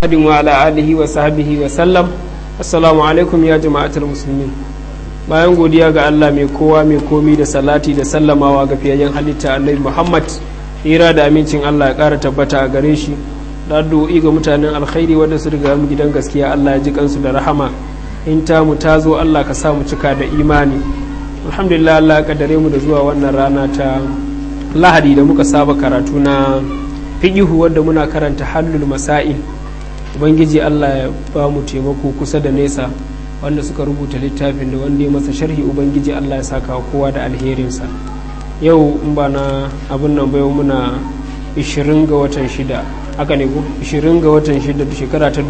وعلى آله وصحبه وسلم assalamu alaikum ya jama'atul musulmin bayan godiya ga Allah mai kowa mai komi da salati da sallamawa ga fiyayyen halitta annabi Muhammad hira da amincin Allah ya ƙara tabbata a gare shi da addu'o'i ga mutanen alkhairi wanda su riga mu gidan gaskiya Allah ya ji kansu da rahama in ta mu ta zo Allah ka sa mu cika da imani alhamdulillah Allah ya kaddare mu da zuwa wannan rana ta lahadi da muka saba karatu na fiqihu wanda muna karanta hallul masail ubangiji allah ya ba mu taimako kusa da nesa wanda suka rubuta littafin da wanda ya masa sharhi ubangiji allah ya saka kowa da alherinsa yau in ba na abin nan bayo muna 20 ga watan shida haka ne ko 20 ga watan shida da shekara ta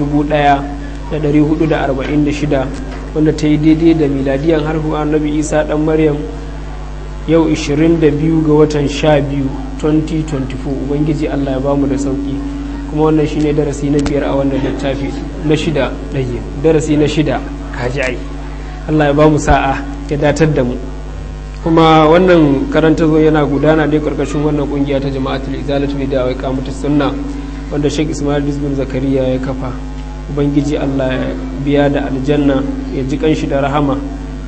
1446 wanda ta yi daidai da miladiyan harfu annabi isa dan maryam yau 22 ga watan 12 2024 ubangiji allah ya ba mu da sauki kuma wannan shine darasi na biyar a wannan littafi na shida ɗaya darasi na shida kaji ai Allah ya ba mu sa'a ya datar da mu kuma wannan karanta zo yana gudana ne karkashin wannan kungiya ta jama'atul izalatul bid'a wa iqamatus sunna wanda Sheikh Ismail bin Zakariya ya kafa ubangiji Allah ya biya da aljanna ya ji kanshi da rahama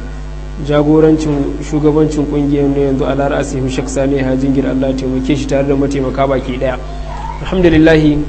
jagorancin shugabancin kungiyar ne yanzu ala ra'asi Sheikh Sani Hajingir Allah ya taimake shi tare da mataimaka baki daya alhamdulillahi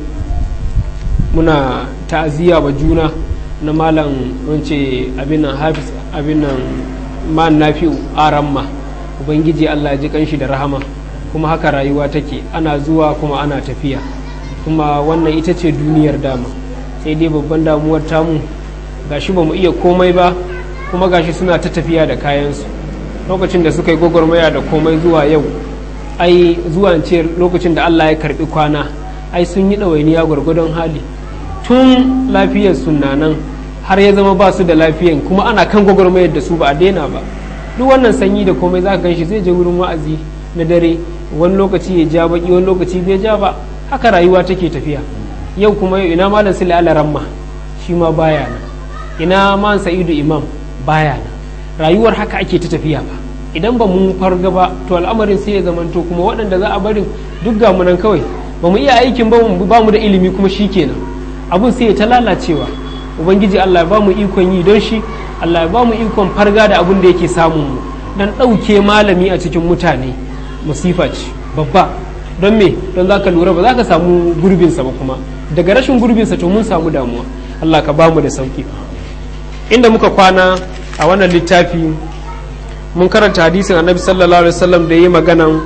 muna ta'aziyya wa juna na malam wance abin nan hafiz abin nan man nafi'u aramma ubangiji Allah ji kanshi da rahama kuma haka rayuwa take ana zuwa kuma ana tafiya kuma wannan ita ce duniyar dama sai dai babban damuwar tamu gashi ba mu iya komai ba kuma gashi suna ta tafiya da kayansu lokacin da suka yi gwagwarmaya da komai zuwa yau ai zuwa ce lokacin da Allah ya karbi kwana ai sun yi ɗawainiya gwargwadon hali tun lafiyar sunanan har ya zama ba su da lafiyan kuma ana kan gwagwarmayar da su ba a daina ba duk wannan sanyi da komai za ka gan shi zai je wurin wa'azi na dare wani lokaci ya ja baki wani lokaci bai ja ba haka rayuwa take tafiya yau kuma yau ina malam sule alaramma shi ma baya nan ina man sa'idu imam baya nan rayuwar haka ake ta tafiya ba idan ba mu farga ba to al'amarin sai ya zamanto kuma waɗanda za a barin duk ga mu nan kawai ba mu iya aikin ba mu da ilimi kuma shi kenan abun sai ya ta lalacewa ubangiji allah ya ba mu ikon yi don shi allah ya ba mu ikon farga da abun da yake samun mu dan ɗauke malami a cikin mutane musifa ce babba don me don za ka lura ba za ka samu gurbinsa ba kuma daga rashin gurbinsa to mun samu damuwa allah ka ba mu da sauki inda muka kwana a wannan littafi mun karanta hadisin annabi sallallahu alaihi wasallam da yi maganan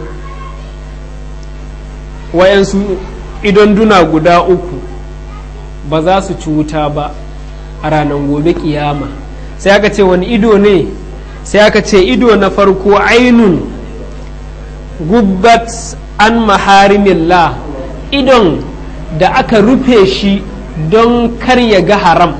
wayansu idon duna guda uku ba za su ci wuta ba a ranar gobe kiyama sai aka ce wani ido ne sai aka ce ido na farko ainun gubbat an maharimillah idon da aka rufe shi don kar ya ga haram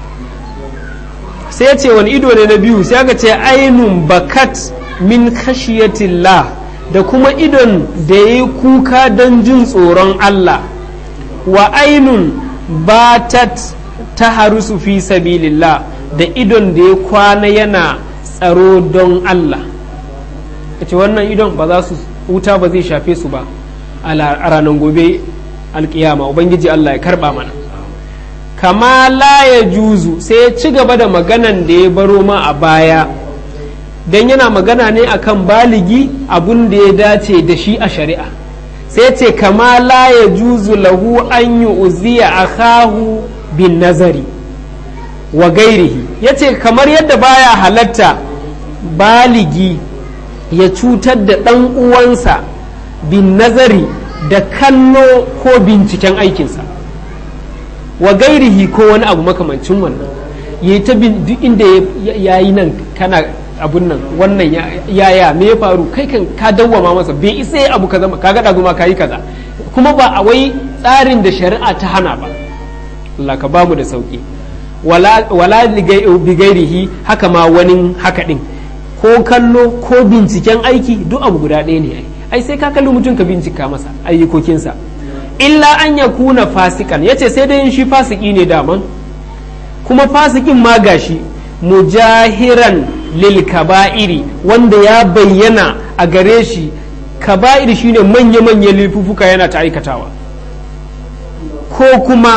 sai ce wani ido ne na biyu sai aka ce ainun bakat min khashiyatillah da kuma idon da ya yi kuka don jin tsoron Allah wa ainun batat ta harusu fi sabilillah da idon da ya kwana yana tsaro don Allah ce wannan idon ba za su wuta ba zai shafe su ba a ranar gobe alkiyama ubangiji Allah ya karba mana kama la ya juzu sai ya ci gaba da maganan da ya baro ma a baya don yana magana ne akan baligi abun da ya dace da shi a shari'a sai ce kama la ya juzu lahu an yi uziya a kahu bin nazari wa gairihi ya ce kamar yadda baya halatta baligi ya cutar da ɗan uwansa bin nazari da kallo ko binciken aikinsa wa gairihi ko wani abu makamancin wannan ya yi ta duk inda ya yi nan kana abun nan wannan ya ya me ya faru kai kan ka dawwama masa bai isa ya abu kaza ka ga ma kayi kaza kuma ba a wai tsarin da shari'a ta hana ba Allah ka bamu da sauki wala wala bigairihi haka ma wani haka din ko kallo ko binciken aiki duk abu guda ɗaya ne ai sai ka kalli mutum ka bincika masa ayyukokinsa illa an ya kuna fasikan yace sai dai shi fasiki ne daman kuma fasikin ma gashi mujahiran lil kaba'iri wanda ya bayyana a gare shi kaba'iri shine manya-manyan laifuka yana ta aikatawa ko kuma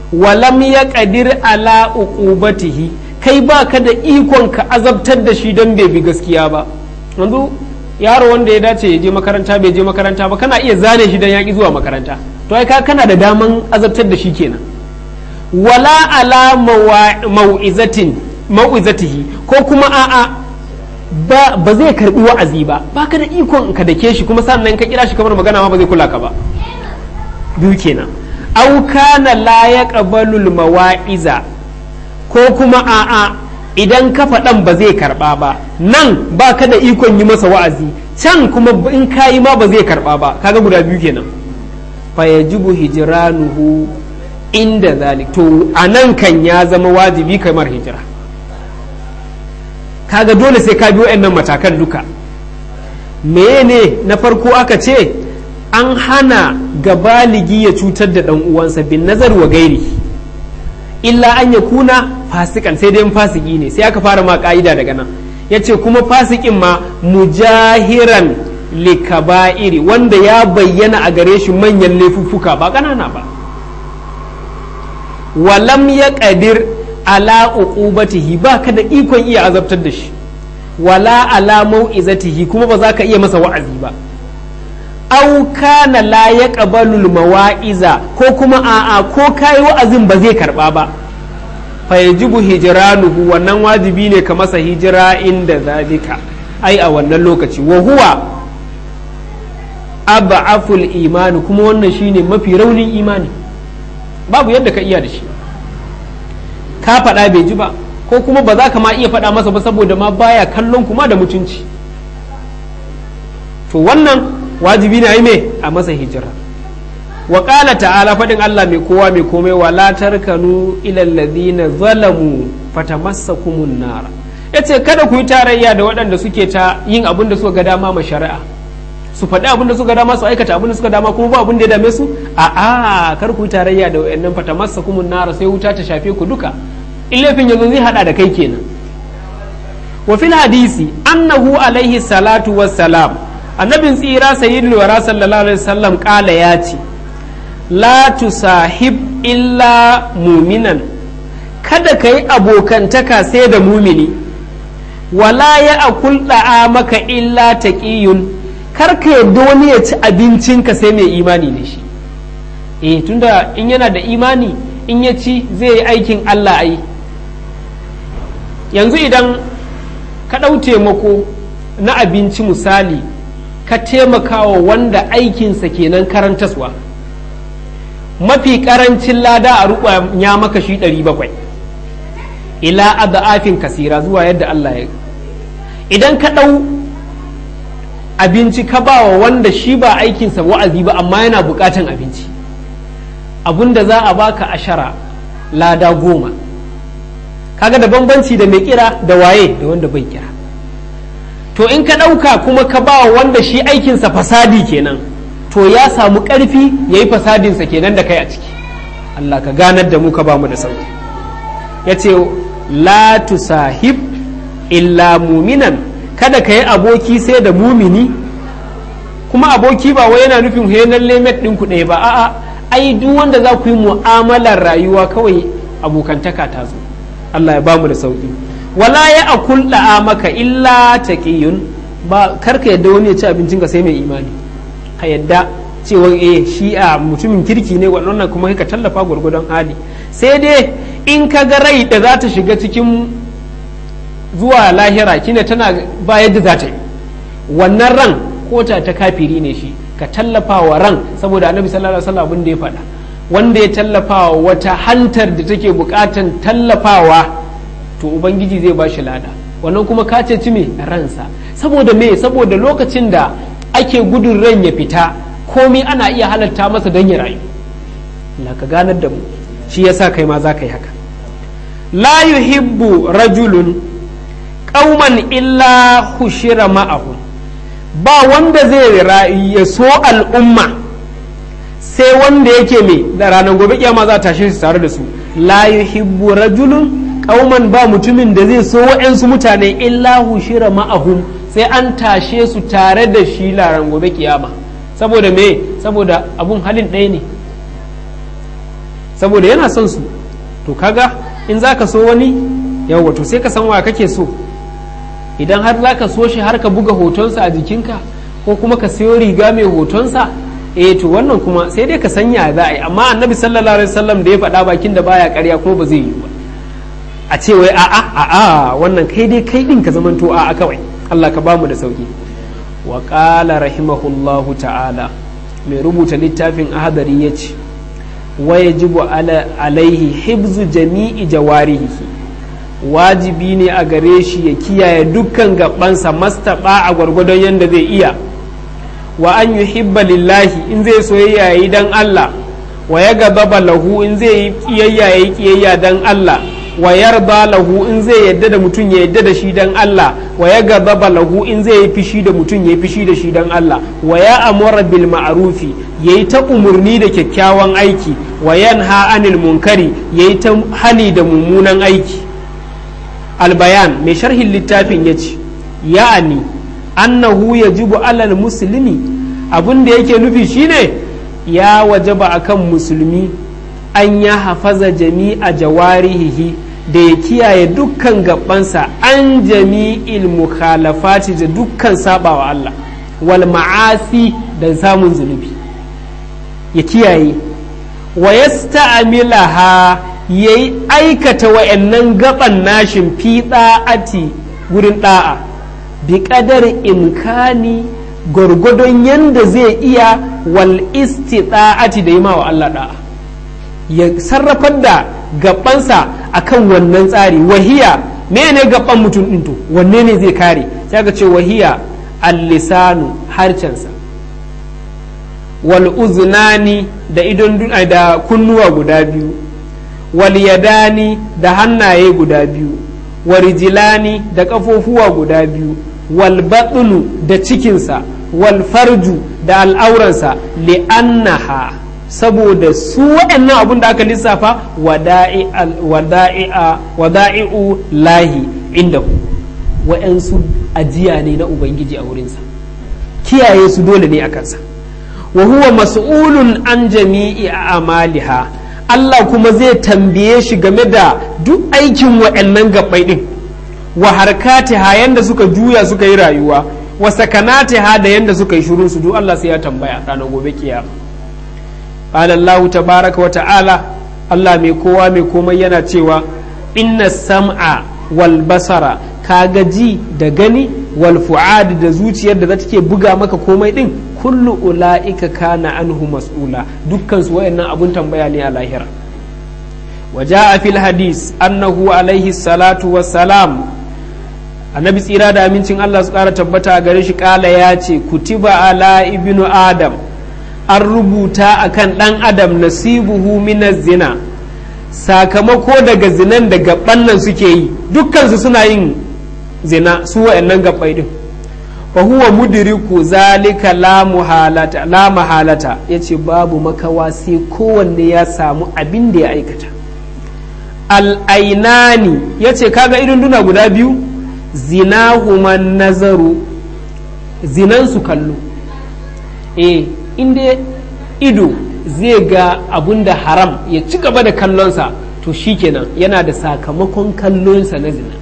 walam ya ƙadir ala uqubatihi kai ba ka da ikon ka azabtar da shi don bai bi gaskiya ba yanzu yaro wanda ya dace ya je makaranta bai je makaranta ba kana iya zane shi don yaƙi zuwa makaranta to ai ka kana da daman azabtar da shi kenan wala ala mau'izatin mau'izatihi ko kuma a'a ba ba zai karbi wa'azi ba ba ka da ikon ka dake shi kuma sannan ka kira shi kamar magana ma ba zai kula ka ba biyu kenan au kana la yaqbalul mawa'iza ko kuma a'a idan ka faɗan ba zai karɓa ba nan ba ka da ikon yi masa wa'azi can kuma in ka yi ma ba zai karɓa ba kaga guda biyu kenan fa yajibu hijranuhu inda zalik to a nan kan ya zama wajibi kamar hijira kaga dole sai ka bi wa'annan matakan duka mene na farko aka ce an hana ga baligi ya cutar da ɗan uwansa bin nazar wa gairi illa an ya kuna fasikan sai dai fasiki ne sai aka fara ma ka'ida daga nan ya ce kuma fasikin ma mujahiran likaba'iri wanda ya bayyana a gare shi manyan laifuffuka ba ƙanana ba walam ya ƙadir ala uqubatihi ba ka da ikon iya azabtar da shi wala ala mau'izatihi kuma ba za ka iya masa wa'azi ba au kana la yaqbalul mawa'iza ko kuma a'a ko kai wa'azin ba zai karba ba fa yajibu hijranuhu wannan wajibi ne ka masa hijira inda zalika ai a wannan lokaci wa huwa ab'aful imani kuma wannan shine mafi raunin imani babu yadda ka iya da shi ka faɗa bai ji ba ko kuma ba za ka ma iya faɗa masa ba saboda ma baya kallon kuma da mutunci to wannan wajibi ne a yi me a masa hijira wa ƙala ta'ala faɗin Allah mai kowa mai komai wa la tarkanu ilal ladina zalamu fatamassakumun nara yace kada ku yi tarayya da waɗanda suke ta yin abin da suka ga dama ma shari'a su faɗi abin da suka dama su aikata abin da suka dama kuma ba abin da ya dame su a a kar ku yi tarayya da waɗannan fatamassakumun nara sai wuta ta shafe ku duka in laifin yanzu zai hada da kai kenan wa fil hadisi annahu alaihi salatu wassalam annabin tsira sayyidul wara sallallahu alaihi wasallam kala ya ce la tusahib illa muminan kada ka yi abokantaka sai da mumini wala ya akul maka illa taqiyun kar ka yadda wani ya ci abincinka sai mai imani ne shi eh tunda in yana da imani in ya ci zai yi aikin Allah ai yanzu idan ka ɗau taimako na abinci misali ka taimakawa wanda aikinsa kenan karantaswa mafi karancin lada a ruɓa ya maka shi ɗari bakwai ila adafin kasira zuwa yadda Allah ya idan ka ɗau abinci ka ba wa wanda shi ba aikinsa wa'azi ba amma yana buƙatan abinci da za a baka ashara lada goma kaga da bambanci da mai kira da waye da wanda bai kira to in ka ɗauka kuma ka ba wa wanda shi aikinsa fasadi kenan to ya samu ƙarfi ya yi fasadinsa kenan da kai a ciki Allah ka ganar da mu ka ba mu da sauki ya ce la tusahib illa muminan kada ka yi aboki sai da mumini kuma aboki ba wai yana nufin henan lemet ɗin ku ɗaya ba a'a ai duk wanda za ku yi mu'amalar rayuwa kawai abokantaka ta zo Allah ya ba mu da sauki wala ya akul maka illa taqiyun ba karka yadda wani ya ci abincin ka sai mai imani ka yadda cewa eh shi a mutumin kirki ne wannan kuma ka tallafa gwargwadon hali sai dai in ka ga rai da za ta shiga cikin zuwa lahira kine tana ba yadda za ta yi wannan ran ko ta ta kafiri ne shi ka tallafa wa ran saboda annabi sallallahu alaihi wasallam da ya faɗa wanda ya tallafa wa wata hantar da take buƙatan tallafawa to ubangiji zai ba shi lada wannan kuma ka ci me ransa saboda me saboda lokacin da ake gudun ran ya fita komai ana iya halatta masa don ya rayu Allah ka ganar da mu shi yasa kai ma za ka yi haka la yuhibbu rajulun qauman illa hushira ma'ahu ba wanda zai rayu ya so al'umma sai wanda yake me da ranar gobe kiyama za ta tashi su tare da su la yuhibbu rajulun qauman ba mutumin da zai so wa'ansu mutane illa hushira ma'ahum sai an tashe su tare da shi laran gobe kiyama saboda me saboda abun halin ɗaya ne saboda yana son su to kaga in za ka so wani yawa to sai ka san wa kake so idan har za ka so shi har ka buga hotonsa a jikinka ko kuma ka siyo riga mai hotonsa eh to wannan kuma sai dai ka sanya za a yi amma annabi sallallahu alaihi wasallam da ya faɗa bakin da baya ƙarya kuma ba zai yi ba a ce wai a'a a'a wannan kai dai kai din ka zamanto a'a kawai Allah ka bamu da sauki wa qala rahimahullahu ta'ala mai rubuta littafin ahadari ya ce wa yajibu alaihi hibzu jami'i jawarihi wajibi ne a gare shi ya kiyaye dukkan gabansa mastaba a gwargwadon yadda zai iya wa an yuhibba lillahi in zai soyayya yi dan Allah wa ya gaba lahu in zai yi kiyayya yi kiyayya dan Allah wa yarda lahu in zai yadda da mutum ya yadda da shi dan Allah wa ya gaba lahu in zai yi fishi da mutum ya yi fishi da shi dan Allah wa ya amura bil ma'rufi yayi ta umurni da kyakkyawan aiki wa yanha anil munkari yayi ta hani da mummunan aiki albayan mai sharhin littafin yace ya'ani annahu yajibu alal muslimi abin da yake nufi shine ya wajaba akan musulmi an ya hafaza jami'a jawarihihi da ya kiyaye dukkan gabansa an jami'il mukhalafati da dukkan sabawa Allah wal ma'asi da samun zunubi ya kiyaye wa yasta'milaha yayi aikata wa'annan gaban nashin fi da'ati gurin da'a bi qadar imkani gwargwadon yanda zai iya wal istita'ati da yi wa Allah da'a ya sarrafar da gabansa akan wannan tsari wahiya me ne gaban mutum ɗin to wanne ne zai kare sai ka ce wahiya al-lisanu harcensa wal uznani da idon da kunnuwa guda biyu wal yadani da hannaye guda biyu wal rijilani da kafofuwa guda biyu wal batnu da cikinsa wal farju da al'auransa li'annaha saboda su waɗannan abun da aka lissafa wada'i'u lahi inda waɗansu ajiya ne na ubangiji a wurinsa kiyaye su dole ne a kansa wa huwa mas'ulun an jami'i a amaliha Allah kuma zai tambaye shi game da duk aikin waɗannan gabbai ɗin wa harkatiha yanda suka juya suka yi rayuwa wa sakanatiha da yanda suka yi shurun su duk Allah sai ya tambaya ranar gobe kiyama qala Allah tabaraka wa ta'ala Allah mai kowa mai komai yana cewa inna sam'a wal basara kaga ji da gani wal fu'ad da zuciyar da za take buga maka komai din kullu ula'ika kana anhu mas'ula dukkan su wayannan abun tambaya ne a lahira وجاء في الحديث أنه عليه الصلاة والسلام annabi tsira da amincin Allah su ƙara tabbata a gare shi ƙala ya ce kutiba ala ibnu adam an rubuta akan ɗan adam nasibuhu minaz zina sakamako daga zinan da gaban nan suke yi dukkansu suna yin zina su wa'annan gabbai din fa huwa mudriku zalika la muhalata la mahalata yace babu makawa sai kowanne ya samu abin da ya aikata al'ainani yace kaga irin duna guda biyu zinahuman nazaru zinansu kallo eh inda ido zai ga abun da haram ya ci gaba da kallonsa to shikenan yana da sakamakon kallonsa na zina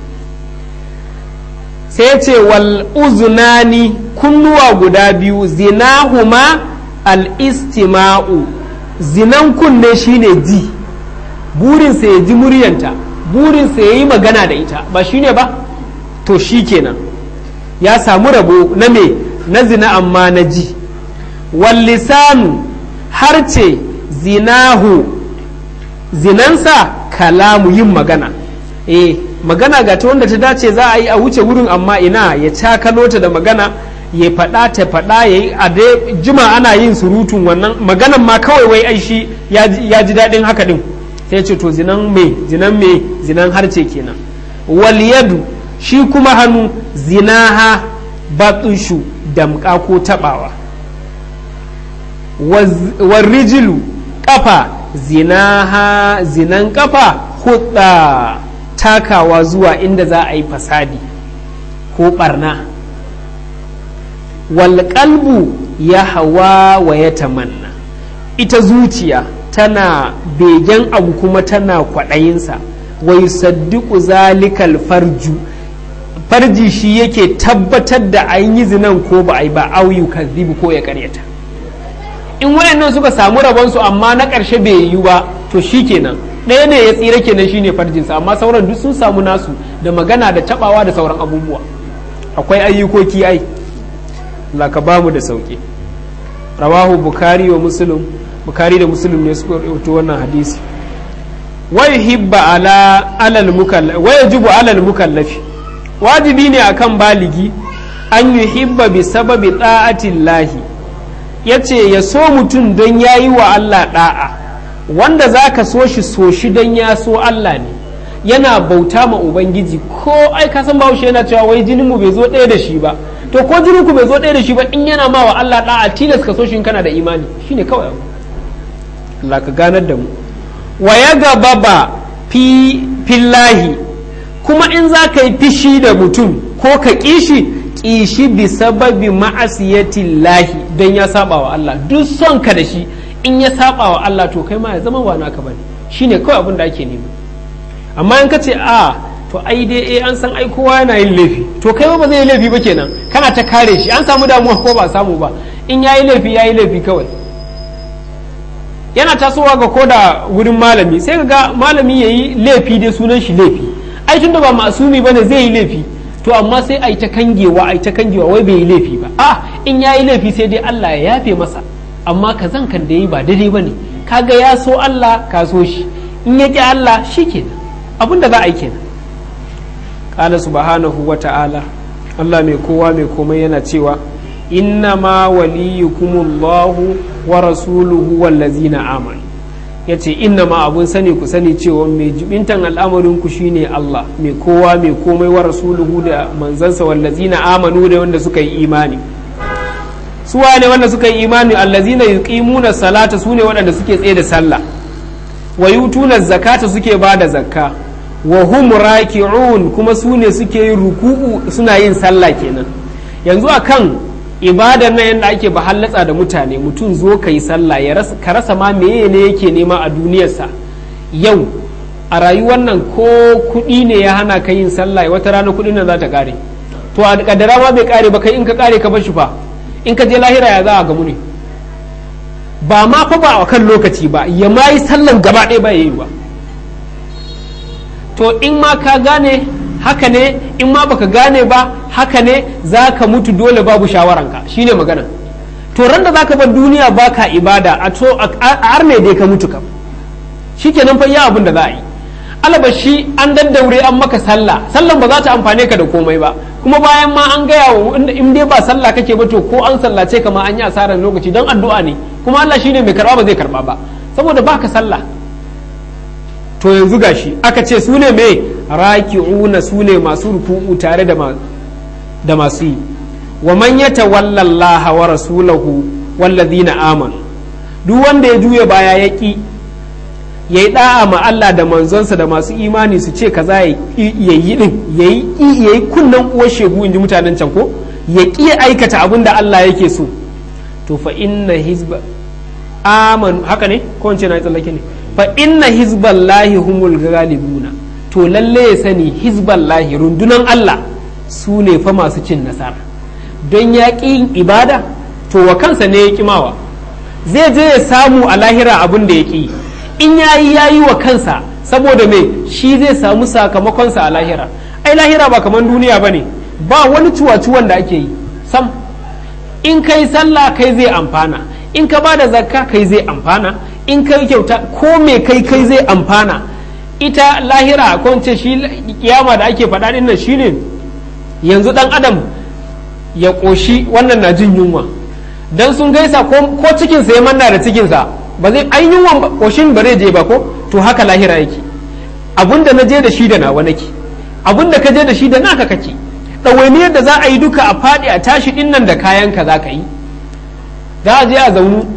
sai ce wal uzunani kunnuwa guda biyu zinahuma al-istima'u zinan kunne shine ji burinsa ya ji muryanta burinsa ya yi magana da ita ba shine ba to shi kenan ya samu rabo na me na zina amma na ji wallisanu harce zinahu zinansa kalamu yin magana eh magana ga ta wanda ta dace za a yi a wuce wurin amma ina ya cakalo ta da magana ya faɗa ta faɗa ya yi a jima ana yin surutun wannan maganan ma kawai wai ai shi ya ji daɗin haka ɗin sai ce to zinan me zinan me zinan harce kenan wal yadu shi kuma hannu zinaha batsushu damƙa ko taɓawa warrijilu ƙafa zinaha zinan ƙafa hudda takawa zuwa inda za a yi fasadi ko ɓarna walƙalbu ya hawa wa ya tamanna ita zuciya tana begen abu kuma tana kwaɗayinsa wai saddiku zalikal farju farji shi yake tabbatar da an yi zinan ko ba a yi ba auyu kadhibu ko ya karyata in wayannan suka samu rabonsu amma na ƙarshe bai yiwu ba to shi kenan ɗaya ne ya tsira kenan shine farjinsa amma sauran duk sun samu nasu da magana da tabawa da sauran abubuwa akwai ayyukoki ai Allah ka bamu da sauki rawahu bukari wa muslim bukari da muslim ne suka rubuta wannan hadisi wa yuhibba ala alal mukallaf wa yajibu alal mukallafi wajibi ne akan baligi an yuhibba bi sababi ta'atillahi yace ya so mutum don yayi wa Allah da'a wanda zaka so shi so shi don ya so Allah ne yana bauta ma ubangiji ko ai ka san bahaushe yana cewa wai jinin mu bai zo ɗaya da shi ba to ko jinin ku bai zo ɗaya da shi ba in yana ma wa Allah da'a tilas ka so shi kana da imani shine kawai Allah ka ganar da mu wa ya gaba ba fi fillahi kuma in za ka yi fishi da mutum ko ka kishi kishi bi sababi ma'asiyatin lahi don ya saba wa Allah duk son ka da shi in ya saba wa Allah to kai ma ya zama wa naka bane shine kawai abin da ake nema amma in ka ce a to ai dai eh an san ai kowa yana yin laifi to kai ba zai yi laifi ba kenan kana ta kare shi an samu damuwa ko ba samu ba in yayi laifi yayi laifi kawai yana tasowa ga koda wurin malami sai ga malami yayi laifi dai sunan shi laifi ai tunda ba masumi bane zai yi laifi to amma sai ai ta kangewa ai ta kangewa wai bai yi laifi ba a in yayi laifi sai dai Allah ya yafe masa amma ka zan kan da yi ba daidai bane kaga ya so Allah ka so shi in ya ki Allah shikenan abin da za a yi kenan qala subhanahu wa ta'ala Allah mai kowa mai komai yana cewa inna ma waliyukumullahu wa rasuluhu wallazina amanu yace inna ma abun sani ku sani cewa mai jibintan al'amarin ku shine Allah mai kowa mai komai wa rasuluhu da manzansa wallazina amanu da wanda suka yi imani su ne wanda suka yi imani allazina yuqimuna salata sune waɗanda suke tsaye da sallah wa yutuna zakata suke ba da zakka wa hum raki'un kuma sune suke yin ruku'u suna yin sallah kenan yanzu akan ibadar nan yadda ake bahallatsa da mutane mutum zo ka yi sallah ya ka rasa ma meye ne yake nema a duniyarsa yau a rayuwar nan ko kuɗi ne ya hana ka yin sallah wata rana kuɗin nan za ta ƙare to a kaddara ma bai ƙare ba kai in ka ƙare ka bar shi fa in ka je lahira ya za a gamu ne ba ma fa ba a kan lokaci ba ya ma yi sallan gaba ɗaya ba ya yi ba to in ma ka gane haka ne in ma baka gane ba haka ne za ka mutu dole babu shawaranka shine magana to ran da za ka bar duniya baka ibada a to a arne dai ka mutu kam shikenan fa iya abin da za a yi alabashi an daddaure an maka sallah sallan ba za ta amfane ka da komai ba kuma bayan ma an gaya wa in dai ba sallah kake ba to ko an sallace ka ma an yi asarar lokaci don addu'a ne kuma Allah shine mai karba ba zai karba ba saboda baka sallah to yanzu gashi aka ce su ne mai raki'una su ne masu ruku'u tare da masu yi wa man yatawalla Allah wa rasulahu wallazina amanu duk wanda ya juya baya ya ki yayi da'a ma Allah da manzonsa da masu imani su ce kaza ya yi din yayi yayi kunnan uwar shegu inji mutanen can ko ya ki aikata abin da Allah yake so to fa inna hizba amanu haka ne ko in ce na tsallake ne fa inna hizballahi humul ghalibuna to lalle ya sani hizballahi rundunan Allah su ne fa masu cin nasara don ya yin ibada to wa kansa ne ya kimawa zai je ya samu a lahira abin da ya ƙi in ya yi ya yi wa kansa saboda me shi zai samu sakamakonsa a lahira ai lahira ba kamar duniya ba ne ba wani ciwaciwan da ake yi sam in kai sallah kai zai amfana in ka ba da zakka kai zai amfana in kai kyauta ko me kai kai zai amfana ita lahira ko ce shi kiyama da ake faɗa din nan shine yanzu dan adam ya ƙoshi wannan na jin yunwa dan sun gaisa ko cikinsa ya manna da cikinsa ba zai an yunwa ƙoshin ba zai je ba ko to haka lahira yake abinda na je da shi da nawa nake abinda ka je da shi da naka kake ɗawainiyar da za a yi duka a faɗi a tashi ɗin nan da kayanka za ka yi za a je a zaunu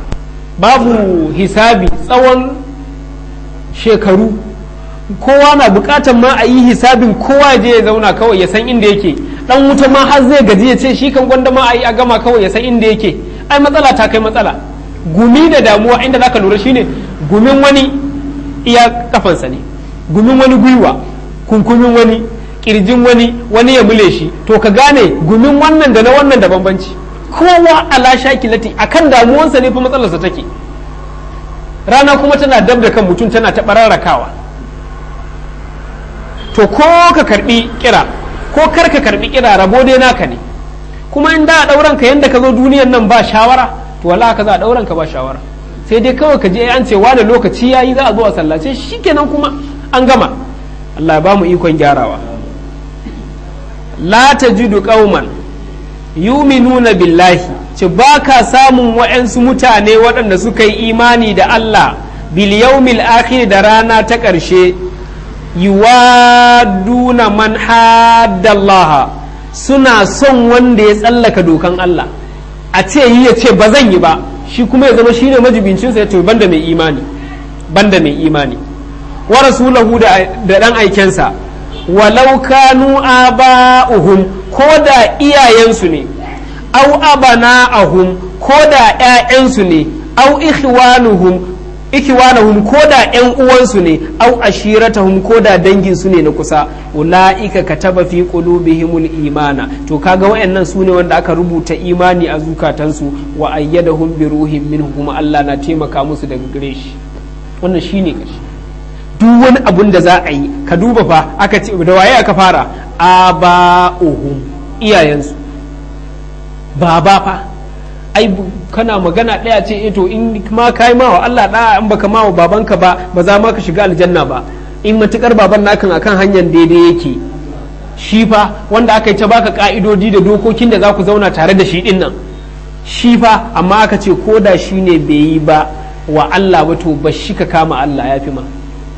babu hisabi tsawon shekaru kowa na bukatan ma a yi hisabin kowa je ya zauna kawai ya san inda yake dan wuta ma har zai gaji ya ce shi kan gwanda ma a yi a gama kawai ya san inda yake ai matsala ta kai matsala gumi da damuwa inda zaka lura shine gumin wani iya kafansa ne gumin wani gwiwa kunkumin wani kirjin wani wani ya mule shi to ka gane gumin wannan da na wannan da bambanci kowa ala shakilati akan damuwansa ne fa matsalarsa take rana kuma tana dab da kan mutum tana ta bararrakawa to ko ka karbi kira ko kar ka karbi kira rabo dai naka ne kuma in da a dauran ka yanda ka zo duniyan nan ba shawara to wallahi ka za a dauran ka ba shawara sai dai kawai ka je an ce wani lokaci yayi za a zo a sallace shikenan kuma an gama Allah ba mu ikon gyarawa la tajidu qauman yuminuna billahi ci ba ka samun wa'yansu mutane waɗanda suka yi imani da Allah bil yawmil akhir da rana ta ƙarshe yuwaduna man haddallaha suna son wanda ya tsallaka dokan Allah a ce yi ya ce ba zan yi ba shi kuma ya zama shi ne majibincinsa ya ce banda mai imani banda mai imani wa rasulahu da ɗan aikensa walau kanu aba'uhum ko da iyayensu ne au abana'ahum ko da ‘ya'yansu ne au ikhwanuhum ikhwanahum ko da ‘yan uwansu ne au ashiratahum ko da danginsu ne na kusa ula'ika kataba fi qulubihimul imana to kaga wayannan su ne wanda aka rubuta imani a zukatansu wa ayyadahum bi ruhin minhu kuma Allah na taimaka musu daga gare shi wannan shine kashi duk wani abun da za a yi ka duba fa aka ce da waye aka fara aba'uhum iyayensu baba fa ai kana magana ɗaya ce to in ma kai ma wa Allah da in baka ma wa babanka ba ba za ma ka shiga aljanna ba in matukar baban nakan akan hanyar daidai yake shi fa wanda aka yi ta baka ka'idodi da dokokin da za ku zauna tare da shi din nan shi fa amma aka ce ko da shi ne bai yi ba wa Allah ba to ba shi ka kama Allah ya fi ma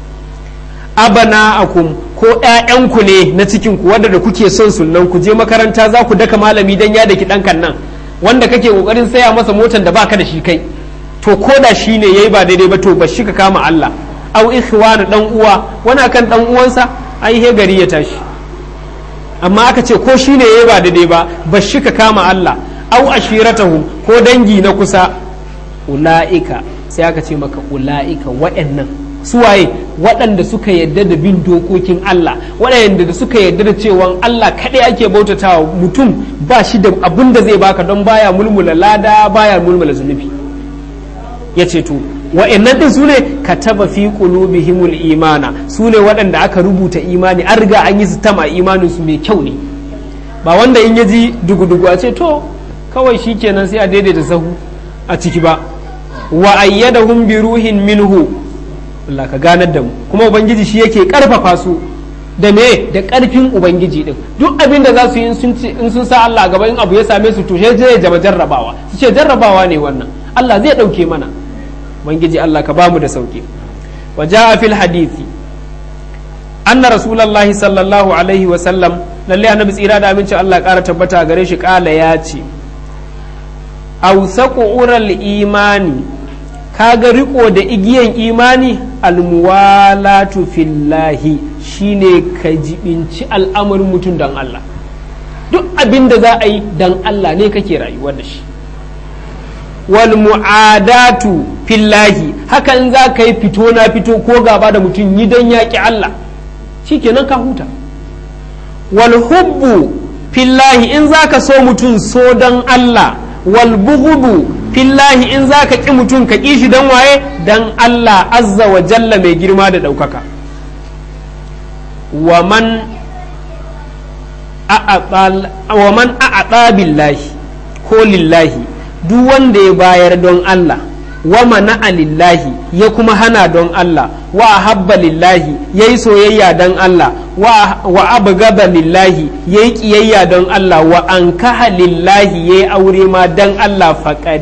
abana akum ko ƴaƴanku ne na cikin ku wanda da kuke son sunan ku je makaranta za ku daka malami dan ya daki ɗankan nan wanda kake kokarin saya masa motan da baka da shi kai to ko da shi ne yayi ba daidai ba to ba shi ka kama Allah au ikhwana dan uwa wani akan dan uwansa ai he gari ya tashi amma aka ce ko shi ne yayi ba daidai ba ba shi ka kama Allah au ashiratahu ko dangi na kusa ula'ika sai aka ce maka ula'ika wa'annan suwaye waɗanda suka yadda da bin dokokin Allah waɗanda da suka yadda da cewa Allah kaɗai ake bautatawa mutum ba shi da abin da zai baka don baya mulmula lada baya mulmula zunubi ya ce to wa'annan din su ne ka taba fi qulubihimul imana su ne waɗanda aka rubuta imani an riga an yi sistama imanin su mai kyau ne ba wanda in yaji dugu-dugu a ce to kawai shikenan sai a daidaita sahu a ciki ba wa ayyadahum bi ruhin minhu Allah ka ganar da mu kuma ubangiji shi yake karfafa su da me da karfin ubangiji din duk abin da za su yi in sun sa Allah gaba in abu ya same su to sai je jama jarrabawa su ce jarrabawa ne wannan Allah zai dauke mana ubangiji Allah ka bamu da sauki wa jaa fil hadisi anna rasulullahi sallallahu alaihi wa sallam lalle annabi tsira da aminci Allah kara tabbata gare shi kala ya ce awsaqu ural imani kaga riko da igiyan imani almuwalatu fillahi shine ka jibinci al'amarin mutum don Allah duk abin da za a yi don Allah ne kake rayuwar da shi wal mu'adatu fillahi hakan za ka yi fito na fito ko gaba da mutum yi don yaƙi Allah shikenan ka huta wal hubbu fillahi in za ka so mutum so don Allah wal bughdu fillahi in za ka ƙi mutum ka ƙi shi don waye don Allah azza wa jalla mai girma da ɗaukaka wa man a'aɗa billahi ko lillahi duk wanda ya bayar don Allah wa mana'a lillahi ya kuma hana don Allah wa habba lillahi ya yi soyayya don Allah wa abgaba lillahi ya yi ƙiyayya don Allah wa an kaha lillahi ya yi aure ma don Allah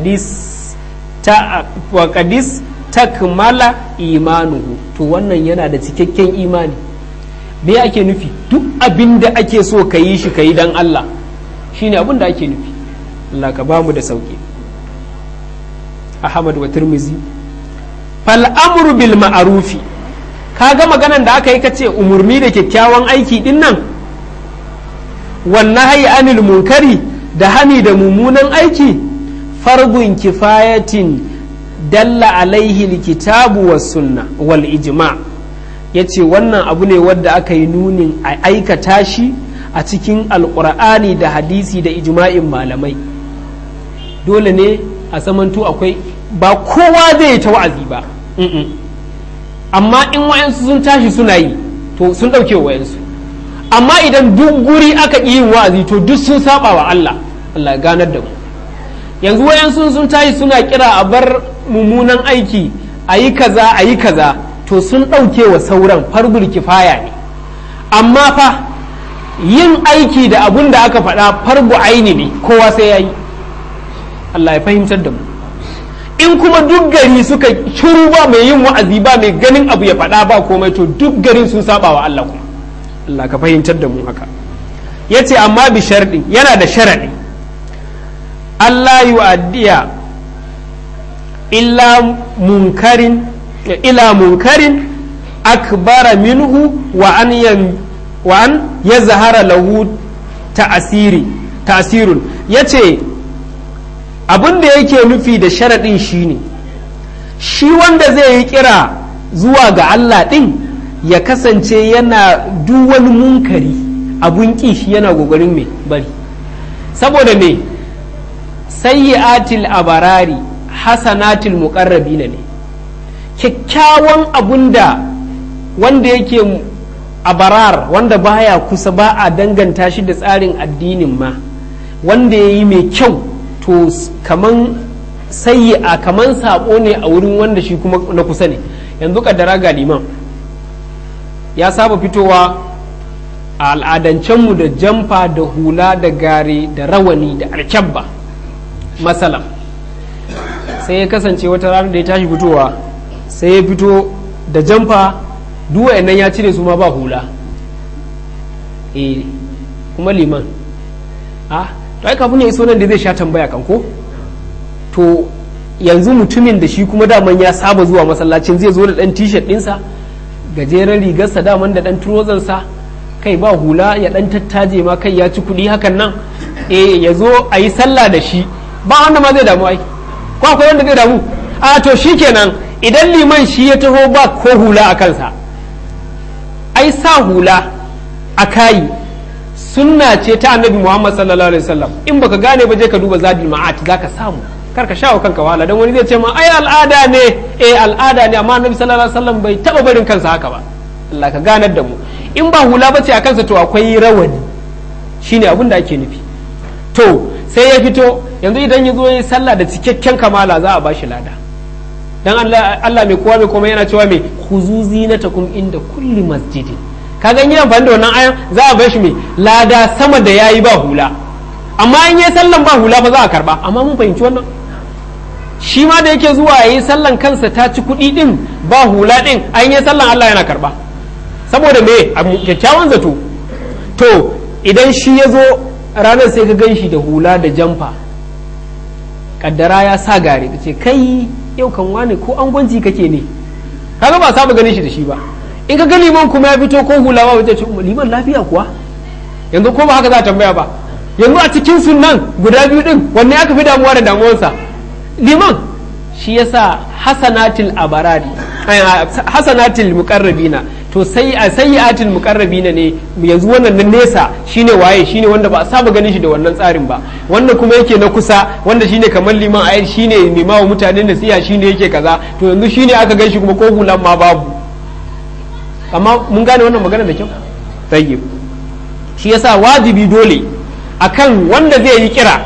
faƙadis takmala imanuhu to wannan yana da cikakken imani me ake nufi duk abin da ake so ka yi shi ka yi don Allah shine abin da ake nufi Allah ka bamu da sauƙi Ahmad wa Tirmizi fal amru bil ma'rufi kaga maganan da aka yi kace umurni da kyakkyawan aiki din nan wan nahyi anil munkari da hani da mummunan aiki fardun kifayatin dalla alaihi likitabu was sunna wal ijma yace wannan abu ne wadda aka yi nunin a aikata shi a cikin alkur'ani da hadisi da ijma'in malamai dole ne a samanto akwai ba kowa zai ta wa'azi ba amma in wayansu sun tashi suna yi to sun ɗauke wayansu amma idan duk guri aka ƙi yin wa'azi to duk sun saba wa Allah Allah ya ganar da mu yanzu wayansu sun tashi suna kira a bar mummunan aiki a yi kaza a yi kaza to sun ɗauke wa sauran farbul kifaya ne amma fa yin aiki da abun da aka faɗa farbu aini ne kowa sai ya yi Allah ya fahimtar da mu in kuma duk gari suka shiru ba mai yin wa'azi ba mai ganin abu ya faɗa ba komai to duk garin sun saba wa Allah kuma Allah ka fahimtar da mu haka ya ce amma bi sharɗi yana da sharaɗi Allah yu'addiya illa munkarin ila munkarin akbara minhu wa an wa an ya zahara lahu ta'asiri ta'asirun yace abin da yake nufi da sharaɗin shine shi wanda zai yi kira zuwa ga Allah ɗin ya kasance yana duk wani munkari abun ƙi shi yana gogarin mai bari saboda me sayyi'atil abarari hasanatil muqarrabina ne kyakkyawan abun da wanda yake abarar wanda baya kusa ba a danganta shi da tsarin addinin ma wanda ya yi mai kyau to kaman sayi a kaman sabo ne a wurin wanda shi kuma na kusa ne yanzu kaddara ga liman ya saba fitowa a al'adancenmu da jamfa da hula da gare da rawani da alkyabba masalam sai ya kasance wata rana da ya tashi fitowa sai ya fito da jamfa duwa nan ya cire su ma ba hula eh kuma liman ah to ai kafin ya iso nan da zai sha tambaya kan ko to yanzu mutumin da shi kuma daman ya saba zuwa masallacin zai zo da dan t-shirt dinsa gajeren rigarsa daman da dan turozansa kai ba hula ya dan tattaje ma kai ya ci kuɗi hakan nan eh ya zo a yi sallah da shi ba wanda ma zai damu ai ko akwai wanda zai damu a to shikenan idan liman shi ya taho ba ko hula a kansa ai sa hula a kayi sunna ce ta annabi Muhammad sallallahu alaihi wasallam in baka gane ba je ka duba zadil ma'at zaka samu kar ka shawo kanka wahala dan wani zai ce ma ai al'ada ne eh al'ada ne amma annabi sallallahu alaihi wasallam bai taba barin kansa haka ba Allah ka ganar da mu in ba hula bace a kansa to akwai rawani shine abin da ake nufi to sai ya fito yanzu idan ya zo yi sallah da cikakken kamala za a bashi lada dan Allah Allah mai kowa mai komai yana cewa mai khuzu zinatakum inda kulli masjidin ka gan yi amfani da wannan ayan za a bar shi mai lada sama da yayi ba hula amma in yi sallan ba hula fa za a karba amma mun fahimci wannan shi ma da yake zuwa yayi sallan kansa ta ci kuɗi din ba hula din an yi sallan Allah yana karba saboda me a kyakkyawan zato to idan shi ya zo ranar sai ka gan shi da hula da jamfa kaddara ya sa gare ta ce kai yau kan wane ko an gwanci kake ne kaga ba saba ganin shi da shi ba in ka ga liman kuma ya fito ko hula ba wajen ce liman lafiya kuwa yanzu ko ba haka za a tambaya ba yanzu a cikin sunan guda biyu din wanne aka fi damuwa da damuwarsa liman shi yasa hasanatil abarari hasanatil muqarrabina to sai a sayyi'atil muqarrabina ne yanzu wannan na nesa shine waye shine wanda ba a saba ganin shi da wannan tsarin ba wanda kuma yake na kusa wanda shine kamar liman ayar shine nema wa mutane nasiha shine yake kaza to yanzu shine aka gan shi kuma ko hulan ma babu amma mun gane wannan magana da kyau tayyib shi yasa wajibi dole akan wanda zai yi kira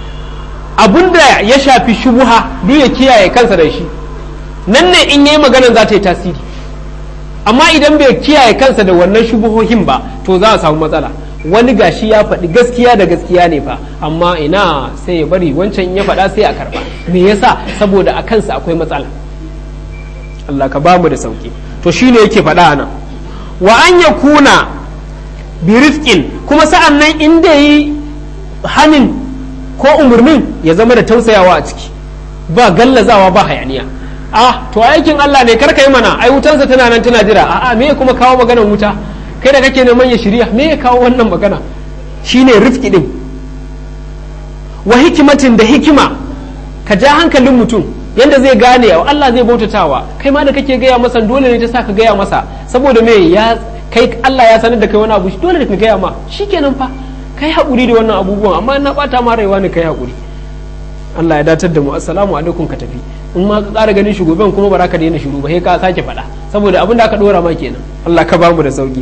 abinda ya shafi shubuha duk ya kiyaye kansa da shi nan ne in yayi maganar za ta yi tasiri amma idan bai kiyaye kansa da wannan shubuhohin ba to za a samu matsala wani gashi ya faɗi gaskiya da gaskiya ne fa amma ina sai ya bari wancan ya faɗa sai a karɓa me yasa saboda a kansa akwai matsala Allah ka bamu da sauki to shine yake faɗa nan wa an ya kuna birifkin kuma sa'an nan inda yi hanin ko umarnin ya zama da tausayawa a ciki ba gallazawa ba hayaniya ah to aikin Allah ne karka yi mana ai wutansa tana nan tana jira a'a me kuma kawo maganar wuta kai da kake neman ya shirya me ya kawo wannan magana shine rifki din wa hikimatin da hikima ka ja hankalin mutum yanda zai gane Allah zai bautatawa kai ma da kake gaya masa dole ne ta sa ka gaya masa saboda me ya kai Allah ya sanar da kai wani abu dole ne ka gaya ma shikenan fa kai haƙuri da wannan abubuwan amma na bata ma rayuwa ne kai haƙuri Allah ya datar da mu assalamu alaikum ka tafi in ma ka ƙara ganin shugaban kuma ba za ka daina shiru ba sai ka sake faɗa saboda abin da aka ɗora ma kenan Allah ka ba mu da sauki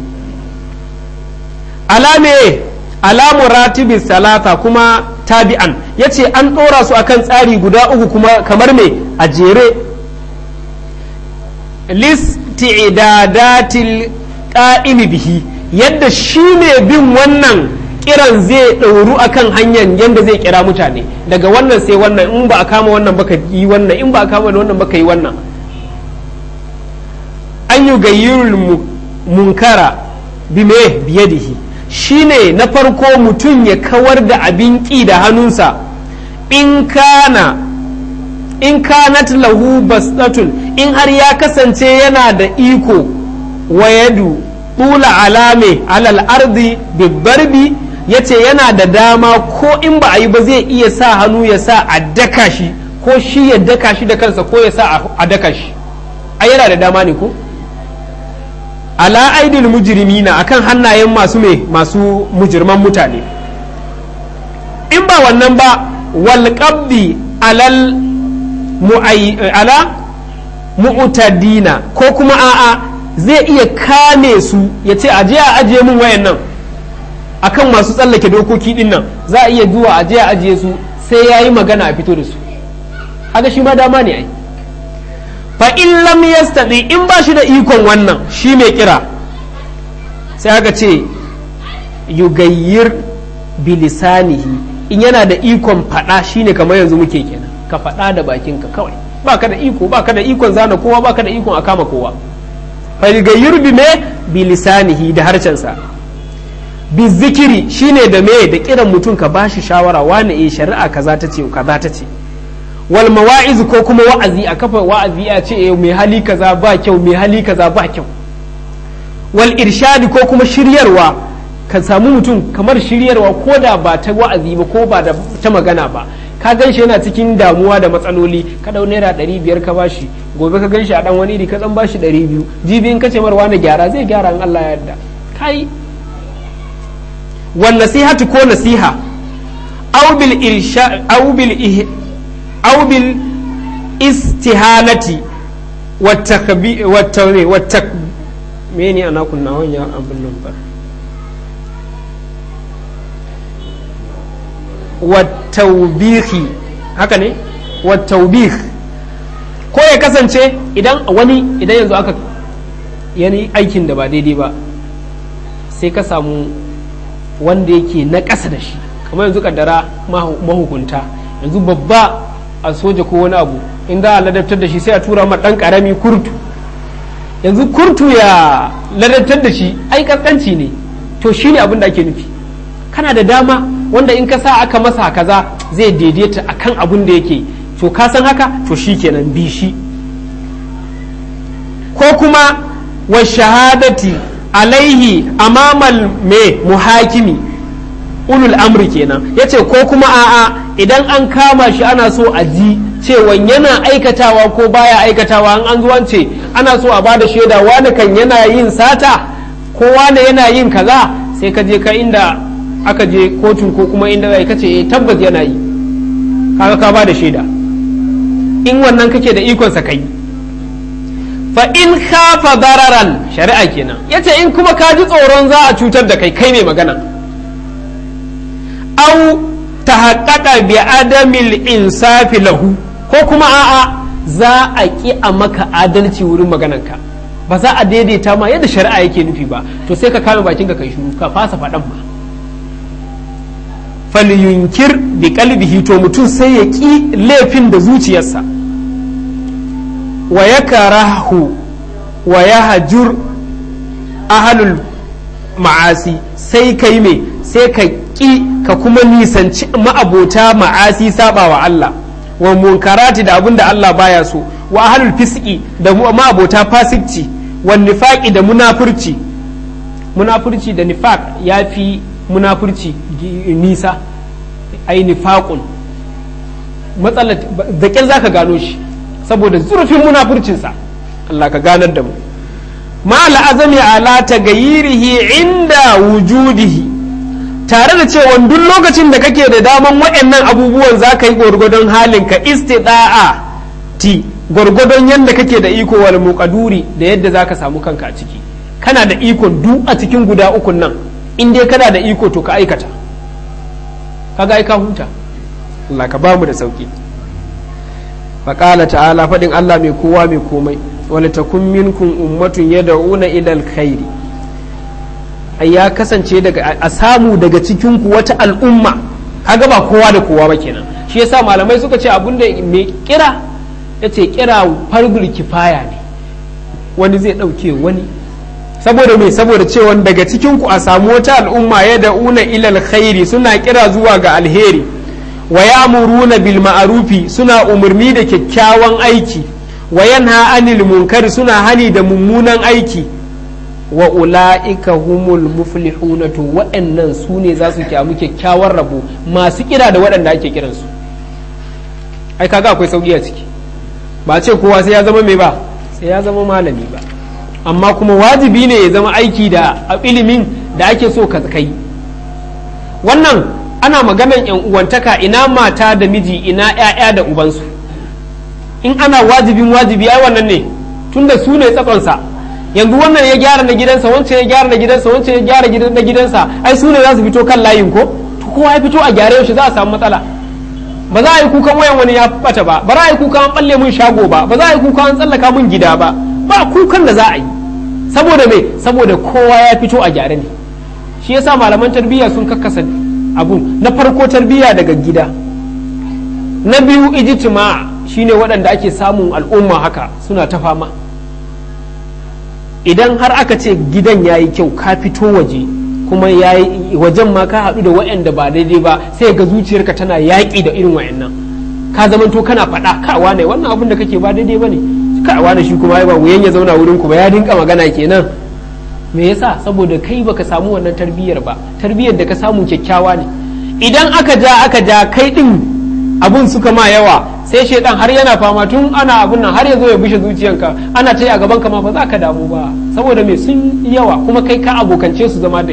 alame alamu ratibi salata kuma tabi'an yace an ɗora su akan tsari guda uku kuma kamar me a jere listi'dadatil qa'imi bihi yadda shi ne bin wannan kiran zai ɗauru akan hanyar yadda zai kira mutane daga wannan sai wannan in ba a kama wannan baka yi wannan in ba a kama wannan baka yi wannan an yi gayyurul munkara bi me biyadihi shine na farko mutum ya kawar da abin ƙi da hannunsa in kana in kanat lahu basdatun in har ya kasance yana da iko wayadu tula alame alal ardi bibarbi ya ce yana da dama ko in ba a yi ba zai iya sa hannu ya sa a daka shi ko shi ya daka shi da kansa ko ya sa a daka shi a yana da dama ne ko ala aidil mujrimina akan hannayen masu me masu mujirman mutane in ba wannan ba wal qabdi alal ala mu'tadina ko kuma a'a zai iya kame su ya ce aje a ajiye mun wayan nan akan masu tsallake dokoki din nan za a iya zuwa aje a ajiye su sai ya yi magana a fito da su haka shi ma dama ne ai fa in lam yastati in ba shi da ikon wannan shi mai kira sai aka ce yugayyir bilisanihi in yana da ikon fada shine kamar yanzu muke kenan ka fada da bakinka kawai baka da iko baka da ikon zana kowa baka da ikon a kama kowa fa yugayyir bi me bilisanihi da harshensa bi zikiri shine da me da kiran mutum ka bashi shawara wani eh shari'a kaza ta ce kaza ta ce wal mawa'iz ko kuma wa'azi a kafa wa'azi a ce mai hali kaza ba kyau mai hali kaza ba kyau wal irshadi ko kuma shiryarwa ka samu mutum kamar shiryarwa ko da ba ta wa'azi ba ko ba da ta magana ba ka gan shi yana cikin damuwa da matsaloli ka dau naira ɗari biyar ka bashi gobe ka gan shi a dan wani iri ka dan bashi ɗari biyu jibi in ka ce marwa na gyara zai gyara in Allah ya yarda kai wal nasihatu ko nasiha aw bil irsha aw bil أو بالاستهانة والتخبي والتوري والتك ميني أنا كنا وين أبو النمبر والتوبيخ هكذا والتوبيخ ko ya kasance idan wani idan yanzu aka yani aikin da ba daidai ba sai ka samu wanda yake na ƙasa da shi kamar yanzu kaddara mahukunta yanzu babba a soja ko wani abu in za a ladabtar da shi sai a tura ma dan karami kurtu yanzu kurtu ya ladabtar da shi ai kaskanci ne to shine abin da ake nufi kana da dama wanda in ka sa aka masa kaza zai daidaita akan abin da yake to ka san haka to shi kenan bi shi ko kuma wa shahadati alaihi amamal me muhakimi ulul amri kenan yace ko kuma a'a idan an kama shi ana so a ji cewa yana aikatawa ko baya aikatawa an an zuwan ce ana so a bada shaida wani kan yana yin sata ko wani yana yin kaza sai ka je ka inda aka je kotun ko kuma inda zai kace eh tabbas yana yi kaga ka bada shaida in wannan kake da ikon sa kai fa in khafa dararan shari'a kenan yace in kuma ka ji tsoron za a cutar da kai kai mai magana au tahaqqaqa bi adamil insafi lahu ko kuma a'a za a ki a maka adalci wurin maganarka ba za a daidaita ma yadda shari'a yake nufi ba to sai ka kame bakin ka kai shiru ka fasa faɗan ma falyunkir bi qalbihi to mutum sai ya ki laifin da zuciyarsa wa yakarahu wa yahjur ahlul ma'asi sai kai me sai ka ƙi ka kuma nisanci ma'abota ma'asi saba wa Allah wa munkarati da abin da Allah baya so wa ahlul fisqi da ma'abota fasikci wa nifaqi da munafurci munafurci da nifaq ya fi munafurci nisa ai nifaqun matsalar da ƙin zaka gano shi saboda zurfin munafurcinsa Allah ka ganar da mu ma azami ala tagayirihi inda wujudihi tare da cewa duk lokacin da kake da daman waɗannan abubuwan za ka yi gwargwadon halinka istida'a ti gwargwadon yadda kake da iko wal muqaduri da yadda za ka samu kanka a ciki kana da iko duk a cikin guda ukun nan in dai kana da iko to ka aikata kaga ai ka huta Allah ka bamu da sauki faƙala ta'ala faɗin Allah mai kowa mai komai wani takun minkum ummatun yad'una ila alkhairi ai ya kasance daga a samu daga cikin ku wata al'umma kaga ba kowa da kowa ba kenan shi yasa malamai suka ce abun da mai kira yace kira farbul kifaya ne wani zai ɗauke wani saboda me saboda cewa daga cikin ku a samu wata al'umma yad'una ila alkhairi suna kira zuwa ga alheri wa ya'muruna bil ma'rufi suna umarni da kyakkyawan aiki wa yanha anil munkari suna hani da mummunan aiki wa ula'ika humul muflihuna to waɗannan su ne za su kyamu kyakkyawan rabo masu kira da waɗanda ake kiransu ai kaga akwai sauki a ciki ba ce kowa sai ya zama mai ba sai ya zama malami ba amma kuma wajibi ne ya zama aiki da ilimin da ake so ka kai wannan ana maganan yan uwantaka ina mata da miji ina 'ya'ya da ubansu in ana wajibin wajibi ai wannan ne tunda su ne tsakonsa yanzu wannan ya gyara na gidansa wancan ya gyara na gidansa wancan ya gyara na gidansa ai su ne za su fito kan layin ko to kowa ya fito a gyare yaushe za a samu matsala ba za a yi kukan wayan wani ya bata ba ba za a yi kukan an balle mun shago ba ba za a yi kukan an tsallaka mun gida ba ba kukan da za a yi saboda me saboda kowa ya fito a gyare ne shi yasa malaman tarbiyya sun kakkasa abun na farko tarbiyya daga gida na biyu ijtima shine waɗanda ake samun al'umma haka suna ta fama idan har aka ce gidan ya yi kyau ka fito waje kuma wajen ma ka haɗu da waɗanda ba daidai ba sai ga zuciyarka tana yaƙi da irin waɗannan ka zamanto kana faɗa kawa ne wannan abin da kake ba daidai ba ne kawa da shi kuma ya ba wuyan ya zauna wurin ku ba ya dinka magana kenan me yasa saboda kai baka samu wannan tarbiyyar ba tarbiyyar da ka samu kyakkyawa ne idan aka ja aka ja kai din abun suka ma yawa sai shaidan har yana fama tun ana abun nan har ya zo ya bushe zuciyanka ana ce a gaban ka ma ba za ka damu ba saboda me sun yawa kuma kai ka abokance su zama da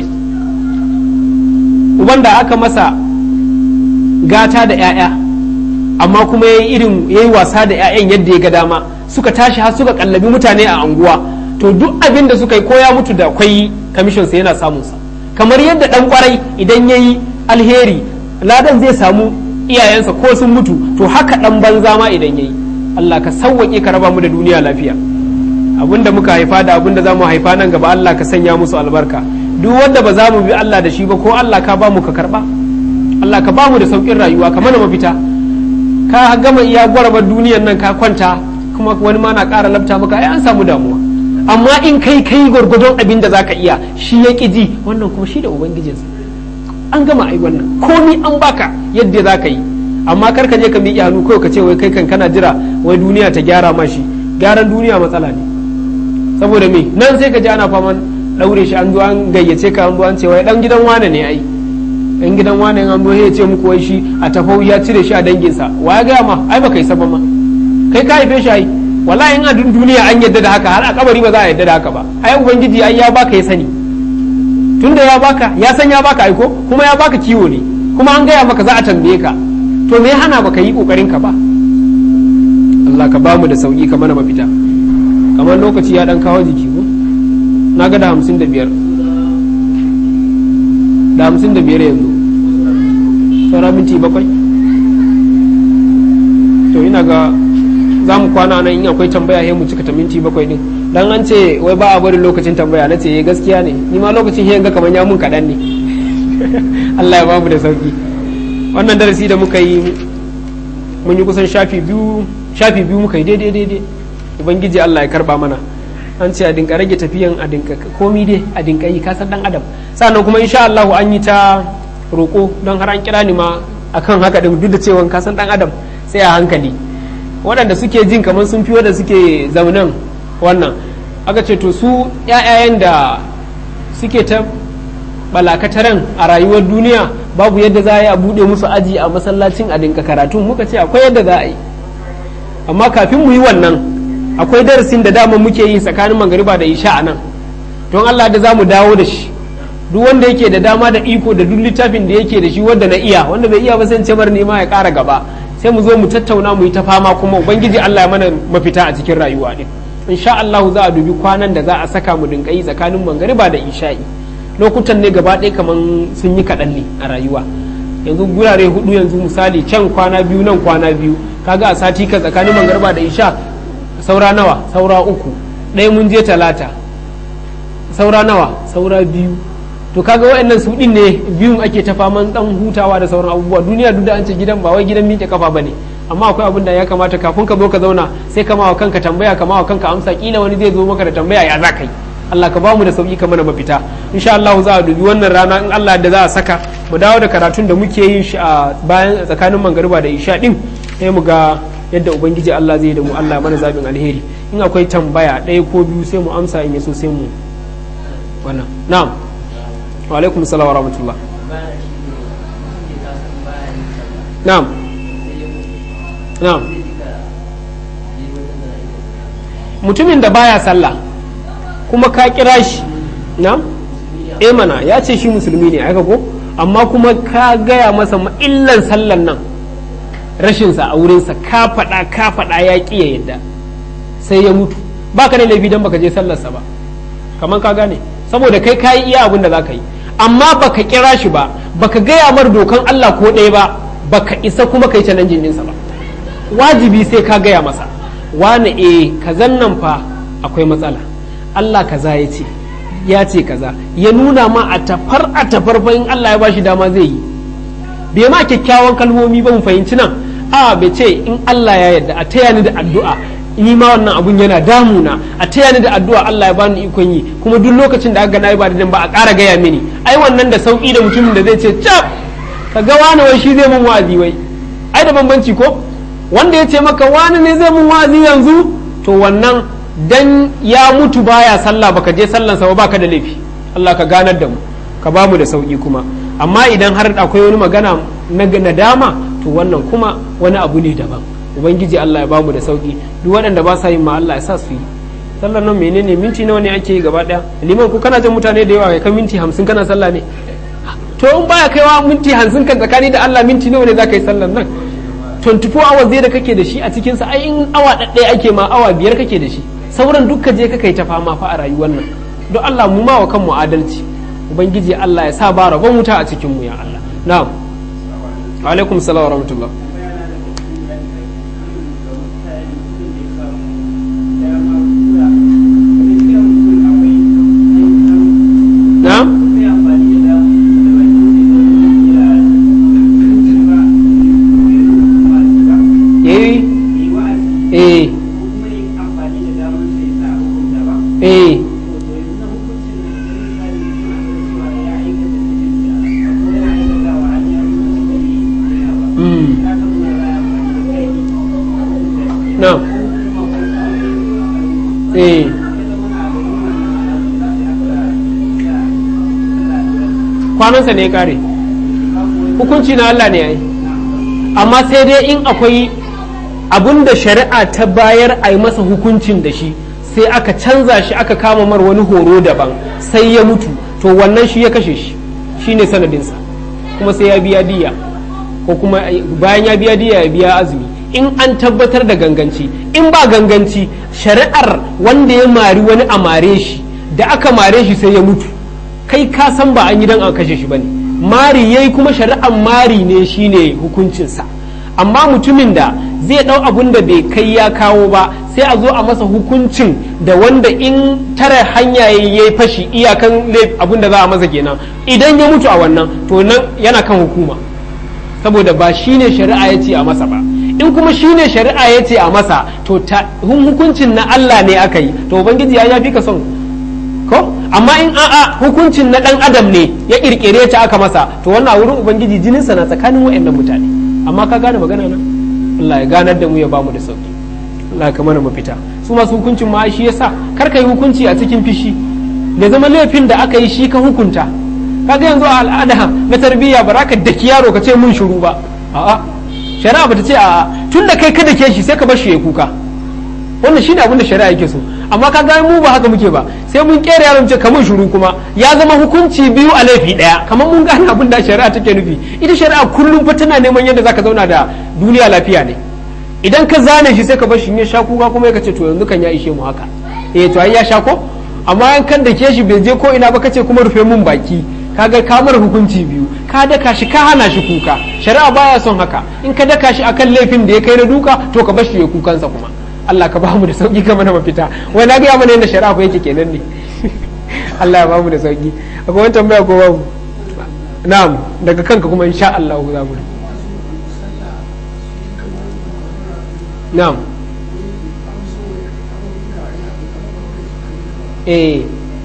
uban da aka masa gata da 'ya'ya amma kuma yayi irin yayi wasa da 'ya'yan yadda ya ga dama suka tashi har suka kallabi mutane a anguwa to duk abin da suka yi ko ya mutu da kwai kamishin sa yana samun sa kamar yadda dan kwarai idan yayi alheri ladan zai samu iyayensa ko sun mutu to haka dan banza ma idan yayi Allah ka sauwaƙe ka raba mu da duniya lafiya abinda muka haifa da abinda za mu haifa nan gaba Allah ka sanya musu albarka duk wanda ba za mu bi Allah da shi ba ko Allah ka ba mu ka karba Allah ka ba mu da sauƙin rayuwa ka mana mafita ka gama iya gwarabar duniyan nan ka kwanta kuma wani ma na ƙara labta maka ai an samu damuwa amma in kai kai gwargwadon abin da zaka iya shi ya ƙi ji wannan kuma shi da ubangijinsa an gama ai wannan komi an baka yadda za ka yi amma kar ka je ka miƙe hannu kawai ka ce wai kai kan kana jira wai duniya ta gyara ma shi gyaran duniya matsala ne saboda me nan sai ka ji ana faman daure shi an zo an gayyace ka an zo an ce wai dan gidan wane ne ai dan gidan wane an zo ya ce muku wai shi a tafau ya cire shi a danginsa wa ya gaya ma ai baka yi saba ma kai ka haife shi ai wallahi in a duniya an yadda da haka har a kabari ba za a yadda da haka ba ai ubangiji ai ya baka ya sani tunda ya baka ya san ya baka aiko kuma ya baka kiwo ne kuma an gaya maka za a tambaye ka to me hana baka yi kokarin ka ba Allah ka bamu da sauki ka mana mafita kamar lokaci ya dan kawo jiki ko na ga da hamsin da biyar da hamsin da biyar yanzu saura minti bakwai to ina ga za mu kwana nan in akwai tambaya sai mu cika ta minti bakwai din dan an ce wai ba a bari lokacin tambaya na ce gaskiya ne ni ma lokacin sai ga kamar ya mun kaɗan ne Allah ya bamu da sauki wannan darasi da muka yi mun yi kusan shafi biyu shafi biyu muka yi daidai daidai ubangiji Allah ya karba mana an ce a dinka rage tafiyan a dinka komi dai a dinka yi kasar dan adam sannan kuma insha Allah an yi ta roko don har an kira ni ma akan haka din duk da cewa kasan dan adam sai a hankali waɗanda suke jin kamar sun fi wadda suke zaunan wannan aka ce to su ƴaƴayen da suke ta balakataren a rayuwar duniya babu yadda za a yi a buɗe musu aji a masallacin a dinka karatun muka ce akwai yadda za a yi amma kafin mu yi wannan akwai darasin da dama muke yi tsakanin magariba da isha a nan don Allah da za mu dawo da shi duk wanda yake da dama da iko da duk littafin da yake da shi wanda na iya wanda bai iya ba sai ce bar nema ya ƙara gaba sai mu zo mu tattauna mu yi ta fama kuma ubangiji Allah ya mana mafita a cikin rayuwa din insha Allah za a dubi kwanan da za a saka mu dinka yi tsakanin magariba da isha'i lokutan ne gaba ɗaya kaman sun yi kaɗan ne a rayuwa yanzu gurare hudu yanzu misali can kwana biyu nan kwana biyu kaga a sati ka tsakanin magariba da isha saura nawa saura uku ɗaya mun je talata saura nawa saura biyu to kaga waɗannan su ɗin ne biyun ake ta faman ɗan hutawa da sauran abubuwa duniya duk da an ce gidan ba wai gidan miƙe kafa bane amma akwai abin da ya kamata kafin ka zo ka zauna sai ka mawa kanka tambaya ka mawa kanka amsa kila wani zai zo maka da tambaya ya za ka yi Allah ka bamu da sauki ka mana mafita insha Allah za a dubi wannan rana in Allah da za a saka mu dawo da karatun da muke yin shi a bayan tsakanin mangariba da isha din sai mu ga yadda ubangiji Allah zai da mu Allah mana zabin alheri in akwai tambaya ɗaya ko biyu sai mu amsa in yaso sai mu wannan na'am wa alaikum salam wa rahmatullah na'am na'am mutumin da baya sallah kuma ka kira shi na'am eh mana ya ce shi musulmi ne aka ko amma kuma ka gaya masa illan sallan nan rashinsa a wurinsa ka faɗa ka faɗa ya ƙi ya yadda sai ya mutu ba ka da laifi don baka je sallarsa ba kamar ka gane saboda kai ka yi iya abin da za ka yi amma baka kira shi ba baka gaya mar dokan Allah ko ɗaya ba baka isa kuma kai challenging ɗinsa ba wajibi sai ka gaya masa wane e kazan nan fa akwai matsala Allah kaza ya ce ya ce kaza ya nuna ma a tafar a tafar fa in Allah ya bashi dama zai yi bai ma kyakkyawan kalmomi ba mu fahimci nan a bai ce in Allah ya yarda a taya ni da addu'a ni ma wannan abun yana damuna a taya ni da addu'a Allah ya bani ikon yi kuma duk lokacin da aka na yi ba da ba a ƙara gaya mini ai wannan da sauki da mutumin da zai ce cap ka ga wani wai shi zai mun wa'azi wai ai da bambanci ko wanda ya ce maka wani ne zai mun wa'azi yanzu to wannan dan ya mutu baya sallah baka je sallansa ba baka da laifi Allah ka ganar da mu ka ba mu da sauki kuma amma idan har akwai wani magana na nadama to wannan kuma wani abu ne daban ubangiji Allah ya ba mu da sauki duk waɗanda ba sa yin ma Allah ya sa su yi sallar nan menene minti nawa ne ake yi gaba ɗaya liman ku kana jin mutane da yawa kai minti hamsin kana sallah ne to in baya kaiwa minti hamsin kan tsakani da Allah minti nawa ne za ka yi sallar nan 24 hours zai da kake da shi a cikinsa ai in awa ɗaɗɗaya ake ma awa biyar kake da shi sauran dukka je ka yi ta fama fa a rayuwar nan don Allah mu ma wa kanmu adalci ubangiji Allah ya sa ba rabon wuta a cikin mu ya Allah na'am wa alaikum salam wa rahmatullah na'am eh eh eh mm na'am eh kwanansa ne ya kare hukunci na Allah ne ya yi amma sai dai in akwai abun da shari'a ta bayar a yi masa hukuncin da shi sai aka canza shi aka kama mar wani horo daban sai ya mutu to wannan shi ya kashe shi shi ne sanadinsa kuma sai ya biya diya ko kuma bayan ya biya diya ya biya azumi in an tabbatar da ganganci in ba ganganci shari'ar wanda ya mari wani a mare shi da aka mare shi sai ya mutu kai ka san ba an yi dan an kashe shi bane mari yayi kuma shari'ar mari ne shine hukuncinsa amma mutumin da zai dau abun da bai kai ya kawo ba sai a zo a masa hukuncin da wanda in tara hanya ya fashi iyakan abun da za a masa kenan idan ya mutu a wannan to nan yana kan hukuma saboda ba shine shari'a ya ce a masa ba in kuma shine shari'a ya ce a masa to hukuncin na Allah ne aka yi to ubangiji ya yafi ka son ko amma in a'a hukuncin na dan adam ne ya kirkire ta aka masa to wannan wurin ubangiji jininsa na tsakanin waɗannan mutane amma ka gane magana nan Allah ya ganar da mu ya bamu da sauki Allah ka mana mafita su masu hukuncin ma shi yasa kar ka yi hukunci a cikin fishi da zama laifin da aka yi shi ka hukunta kaga yanzu a al'ada na tarbiyya ba za ka daki yaro ka ce mun shiru ba a'a shari'a bata ce a tun da kai kada ke shi sai ka bar shi ya kuka wannan shine abin da shari'a yake so amma ka ga mu ba haka muke ba sai mun kera yaron ce kamar shuru kuma ya zama hukunci biyu a laifi daya kamar mun gane abin da shari'a take nufi ita shari'a kullum fa tana neman yadda zaka zauna da duniya lafiya ne idan ka zane shi sai ka bar shi ya sha kuka kuma ya ce to yanzu kan ya ishe mu haka eh to ai ya sha ko amma an kan da ke shi bai je ko ina ba kace kuma rufe mun baki kaga kamar hukunci biyu ka daka shi ka hana shi kuka shari'a baya son haka in ka daka shi akan laifin da ya kai na duka to ka bar shi ya kukansa kuma Allah ka bamu da sauki ka mana mafita wai na gaya mana yadda shari'a ko yake kenan ne Allah ya bamu da sauki akwai wani tambaya ko babu na'am daga kanka kuma insha Allah za mu na'am eh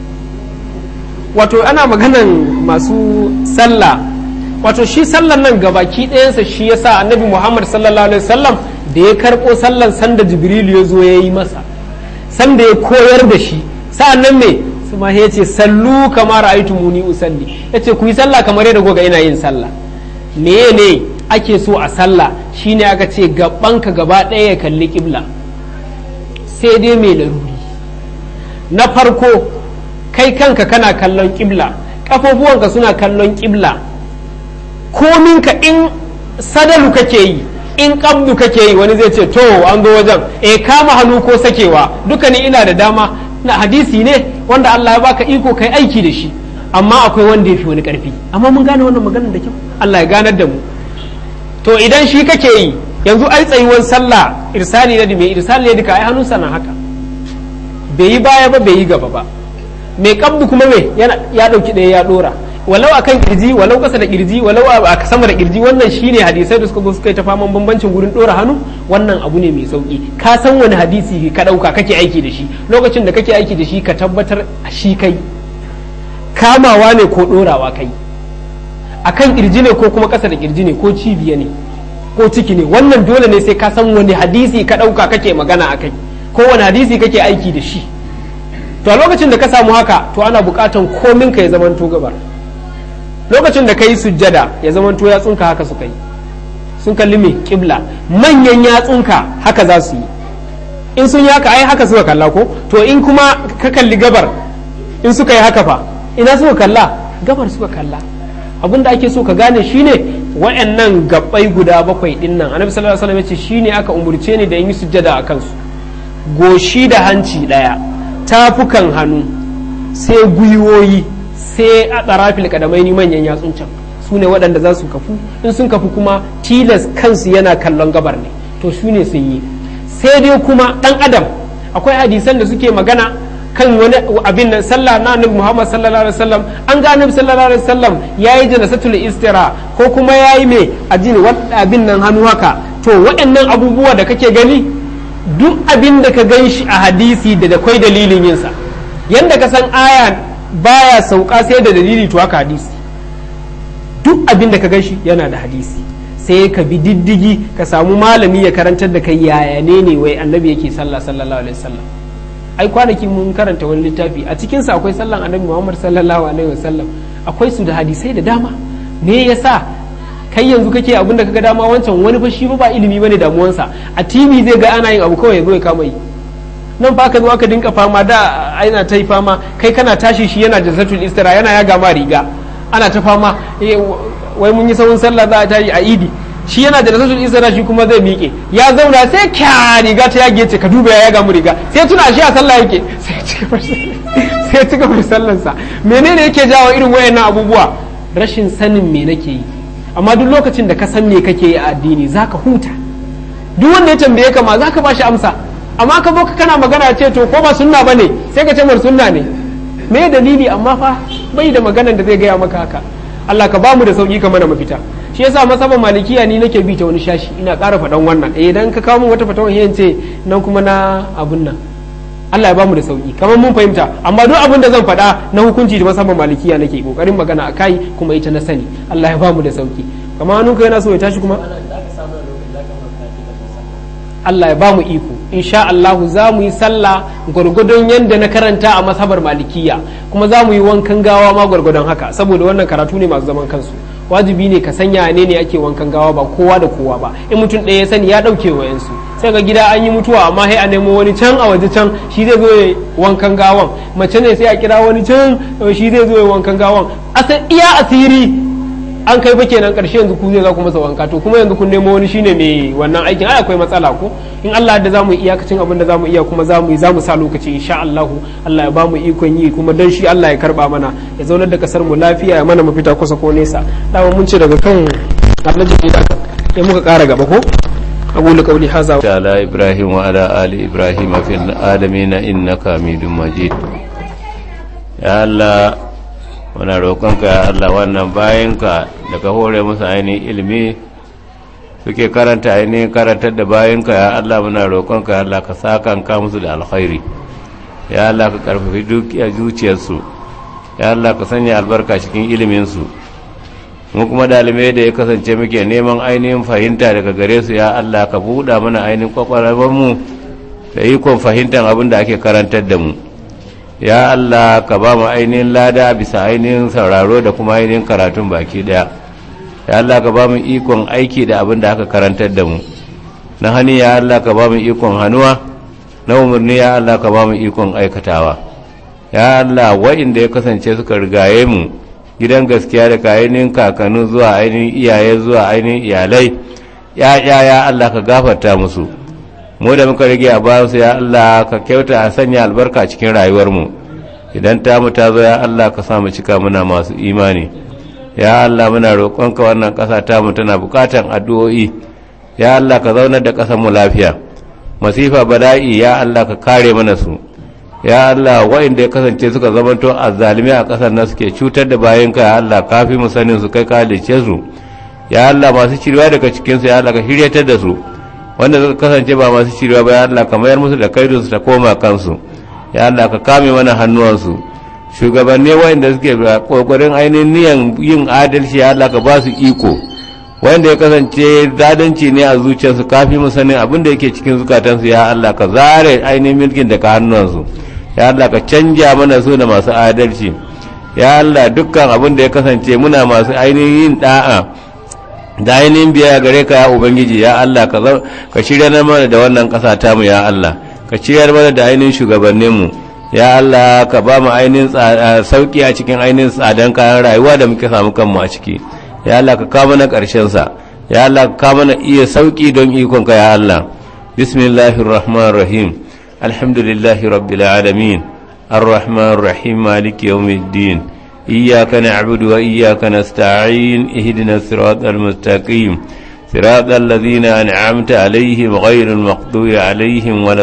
wato ana maganan masu sallah wato shi sallan nan gabaki ɗayansa shi yasa annabi Muhammad sallallahu alaihi wasallam da ya karɓo sallan sanda jibrilu ya zo ya yi masa sanda ya koyar da shi sa'an nan me su ma ya ce sallu kamar ra'aitu muni usalli ya ce ku yi sallah kamar yadda goga ina yin sallah me ne ake so a sallah shine aka ce gabanka gaba ɗaya ya kalli kibla sai dai mai laruri na farko kai kanka kana kallon kibla kafofuwanka suna kallon kibla kominka in sadalu kake yi in kabdu kake yi wani zai ce to an zo wajen e kama hannu ko sakewa duka ni ina da dama na hadisi ne wanda Allah ya baka iko kai aiki da shi amma akwai wanda ya fi wani karfi amma mun gane wannan maganar da kyau Allah ya ganar da mu to idan shi kake yi yanzu ai tsayuwan sallah irsali ne mai irsali ne duka ai hannun sana haka bai yi baya ba bai yi gaba ba mai kabdu kuma me ya dauki ɗaya ya dora walau akan kirji walau kasa da kirji walau a sama da kirji wannan shine hadisai da suka zo suka yi ta faman bambancin gurin dora hannu wannan abu ne mai sauki ka san wani hadisi ka dauka kake aiki da shi lokacin da kake aiki da shi ka tabbatar a shi kai kamawa ne ko dorawa kai akan kirji ne ko kuma kasa da kirji ne ko cibiya ne ko ciki ne wannan dole ne sai ka san wani hadisi ka dauka kake magana akai ko wani hadisi kake aiki da shi to a lokacin da ka samu haka to ana bukatan komin ka ya zamanto gabar lokacin da ka yi sujjada ya zamanto yatsunka haka suka yi sun kalli mai kibla manyan yatsunka haka za su yi in sun yi haka ai haka suka kalla ko to in kuma ka kalli gabar in suka yi haka fa ina suka kalla gabar suka kalla abin da ake so ka gane shine wayannan gabbai guda bakwai din nan annabi sallallahu alaihi wasallam ya ce shine aka umurce ni da in yi sujjada a kansu goshi da hanci daya tafukan hannu sai gwiwoyi sai a tsarafil kadamai ni manyan yatsun can su ne waɗanda za su kafu in sun kafu kuma tilas kansu yana kallon gabar ne to su ne sun yi sai dai kuma ɗan adam akwai hadisan da suke magana kan wani abin nan sallah na annabi Muhammad sallallahu alaihi wasallam an ga annabi sallallahu alaihi wasallam yayi janasatul istira ko kuma yayi me ajini abin nan hannu haka to waɗannan abubuwa da kake gani duk abin da ka gan shi a hadisi da da kwai dalilin yinsa yanda ka san aya baya sauka sai da dalili to haka hadisi duk abin da ka gan shi yana da hadisi sai ka bi diddigi ka samu malami ya karantar da kai yaya ne ne wai annabi yake sallah sallallahu alaihi wasallam ai kwanaki mun karanta wani littafi a cikin sa akwai sallan annabi Muhammad sallallahu alaihi wasallam akwai su da hadisai da dama me yasa kai yanzu kake abin da kaga dama wancan wani fa shi ba ilimi bane damuwansa a TV zai ga ana yin abu kawai ya zo ya kama yi nan fa ka zo aka dinka fama da aina ta yi fama kai kana tashi shi yana jazatul istira yana ya gama riga ana ta fama wai mun yi sawun sallah za a tashi a idi shi yana da jazatul istira shi kuma zai miƙe ya zauna sai kya riga ta yage ce ka duba ya yaga mu riga sai tuna shi a sallah yake sai ci gaba da sallansa menene yake jawo irin wayannan abubuwa rashin sanin me nake yi amma duk lokacin da ka san me kake yi a addini zaka huta duk wanda ya tambaye ka ma zaka bashi amsa amma ka zo kana magana ce to ko ba sunna bane sai ka ce mar sunna ne me dalili amma fa bai da maganan da zai gaya maka haka Allah ka bamu da sauki ka mana mafita shi yasa masaban malikiya ni nake bi ta wani shashi ina ƙara faɗan wannan eh idan ka kawo min wata fatawan yayin ce nan kuma na abun nan Allah ya bamu da sauki kamar mun fahimta amma duk abin da zan faɗa na hukunci da masaban malikiya nake kokarin magana a kai kuma ita na sani Allah ya bamu da sauki kamar hannunka yana so ya tashi kuma Allah ya bamu iko insha Allah za mu yi sallah gwargwadon yadda na karanta a masabar malikiya kuma za mu yi wankan gawa ma gwargwadon haka saboda wannan karatu ne masu zaman kansu wajibi ne ka sanya ne ne ake wankan gawa ba kowa da kowa ba in mutum ɗaya ya sani ya ɗauke wa yansu sai ga gida an yi mutuwa amma sai a nemo wani can a waje can shi zai zo ya wankan gawan mace ne sai a kira wani can shi zai zo ya wankan gawan asan iya asiri an kai ba kenan karshe yanzu ku zai za ku masa wanka to kuma yanzu kun nemo wani shine mai wannan aikin ai akwai matsala ko in Allah da zamu iyakacin abin da zamu iya kuma zamu yi zamu sa lokaci insha Allah Allah ya bamu ikon yi kuma dan shi Allah ya karba mana ya zaunar da kasar mu lafiya ya mana mafita kusa ko nesa dama mun ce daga kan Alhaji ne da ya muka kara gaba ko أقول قولي هذا على إبراهيم وعلى آل إبراهيم في العالمين إنك حميد مجيد يا الله muna roƙonka ya Allah wannan bayanka da ka hore musu ainihin ilimi suke karanta ainihin karantar da bayanka ya Allah muna roƙonka ya Allah ka sakanka musu da alkhairi ya Allah ka karfafi dukiyar zuciyarsu ya Allah ka sanya albarka cikin iliminsu mu kuma dalibai da ya kasance muke neman ainihin fahimta daga gare su ya Allah ka buɗa mana ainihin mu da ikon fahimtar abin da ake karantar da mu ya Allah ka ba mu ainihin lada bisa ainihin sauraro da kuma ainihin karatun baki daya ya Allah ka ba mu ikon aiki da abin da aka karantar da mu na hani ya Allah ka ba mu ikon hannuwa na umarni ya Allah ka ba mu ikon aikatawa ya Allah wa'inda ya kasance suka rigaye mu gidan gaskiya da ainihin kakannu zuwa ainihin iyaye zuwa ainihin iyalai ya ya Allah ka gafarta musu mu da muka rage a bayansu ya Allah ka kyauta a sanya albarka cikin rayuwarmu idan ta mu ta zo ya Allah ka samu cika muna masu imani ya Allah muna roƙonka wannan ƙasa ta mu tana buƙatan addu'o'i ya Allah ka zaunar da ƙasar mu lafiya masifa bala'i ya Allah ka kare mana su ya Allah wa'inda ya kasance suka zamanto azzalimi a ƙasar nan suke cutar da bayanka ya Allah kafi mu sanin su kai ka halice su ya Allah masu shirwa daga cikin su ya Allah ka shiryatar da su wanda suka kasance ba masu shirwa ba ya Allah ka mayar musu da kaidun su ta koma kansu ya Allah ka kame mana hannuwansu shugabanni wa'inda suke kokarin ainihin niyan yin adalci ya Allah ka ba su iko wanda ya kasance zadanci ne a zuciyarsu kafi mu sanin abin da yake cikin zukatansu ya Allah ka zare ainihin milkin daga hannuwansu ya Allah ka canja mana su da masu adalci ya Allah dukkan abin da ya kasance muna masu ainihin yin da'a da ainihin biya gare ka ya ubangiji ya Allah ka shirya mana da wannan ƙasa tamu ya Allah ka shirya mana da ainihin shugabanninmu ya Allah ka ba mu ainihin sauki a cikin ainihin tsadan kayan rayuwa da muke samu kanmu a ciki ya Allah ka kawo mana ƙarshen sa ya Allah ka kawo mana iya sauki don ikon ka ya Allah bismillahir rahmanir rahim alhamdulillahi rabbil alamin arrahmanir rahim maliki yawmiddin iyyaka na'budu wa iyyaka nasta'in ihdinas siratal mustaqim صراط الذين أنعمت عليهم غير المغضوب عليهم ولا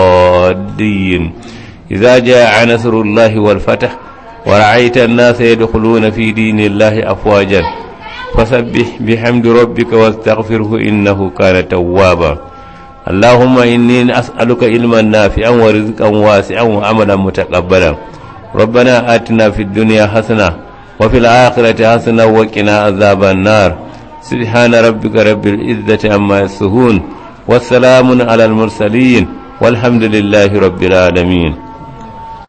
الضالين إذا جاء نصر الله والفتح ورأيت الناس يدخلون في دين الله أفواجا فسبح بحمد ربك واستغفره إنه كان توابا اللهم إني أسألك علما نافعا ورزقا واسعا وعملا متقبلا ربنا آتنا في الدنيا حسنة وفي الآخرة حسنة وقنا عذاب النار سبحان ربك رب العزة عما يصفون والسلام على المرسلين والحمد لله رب العالمين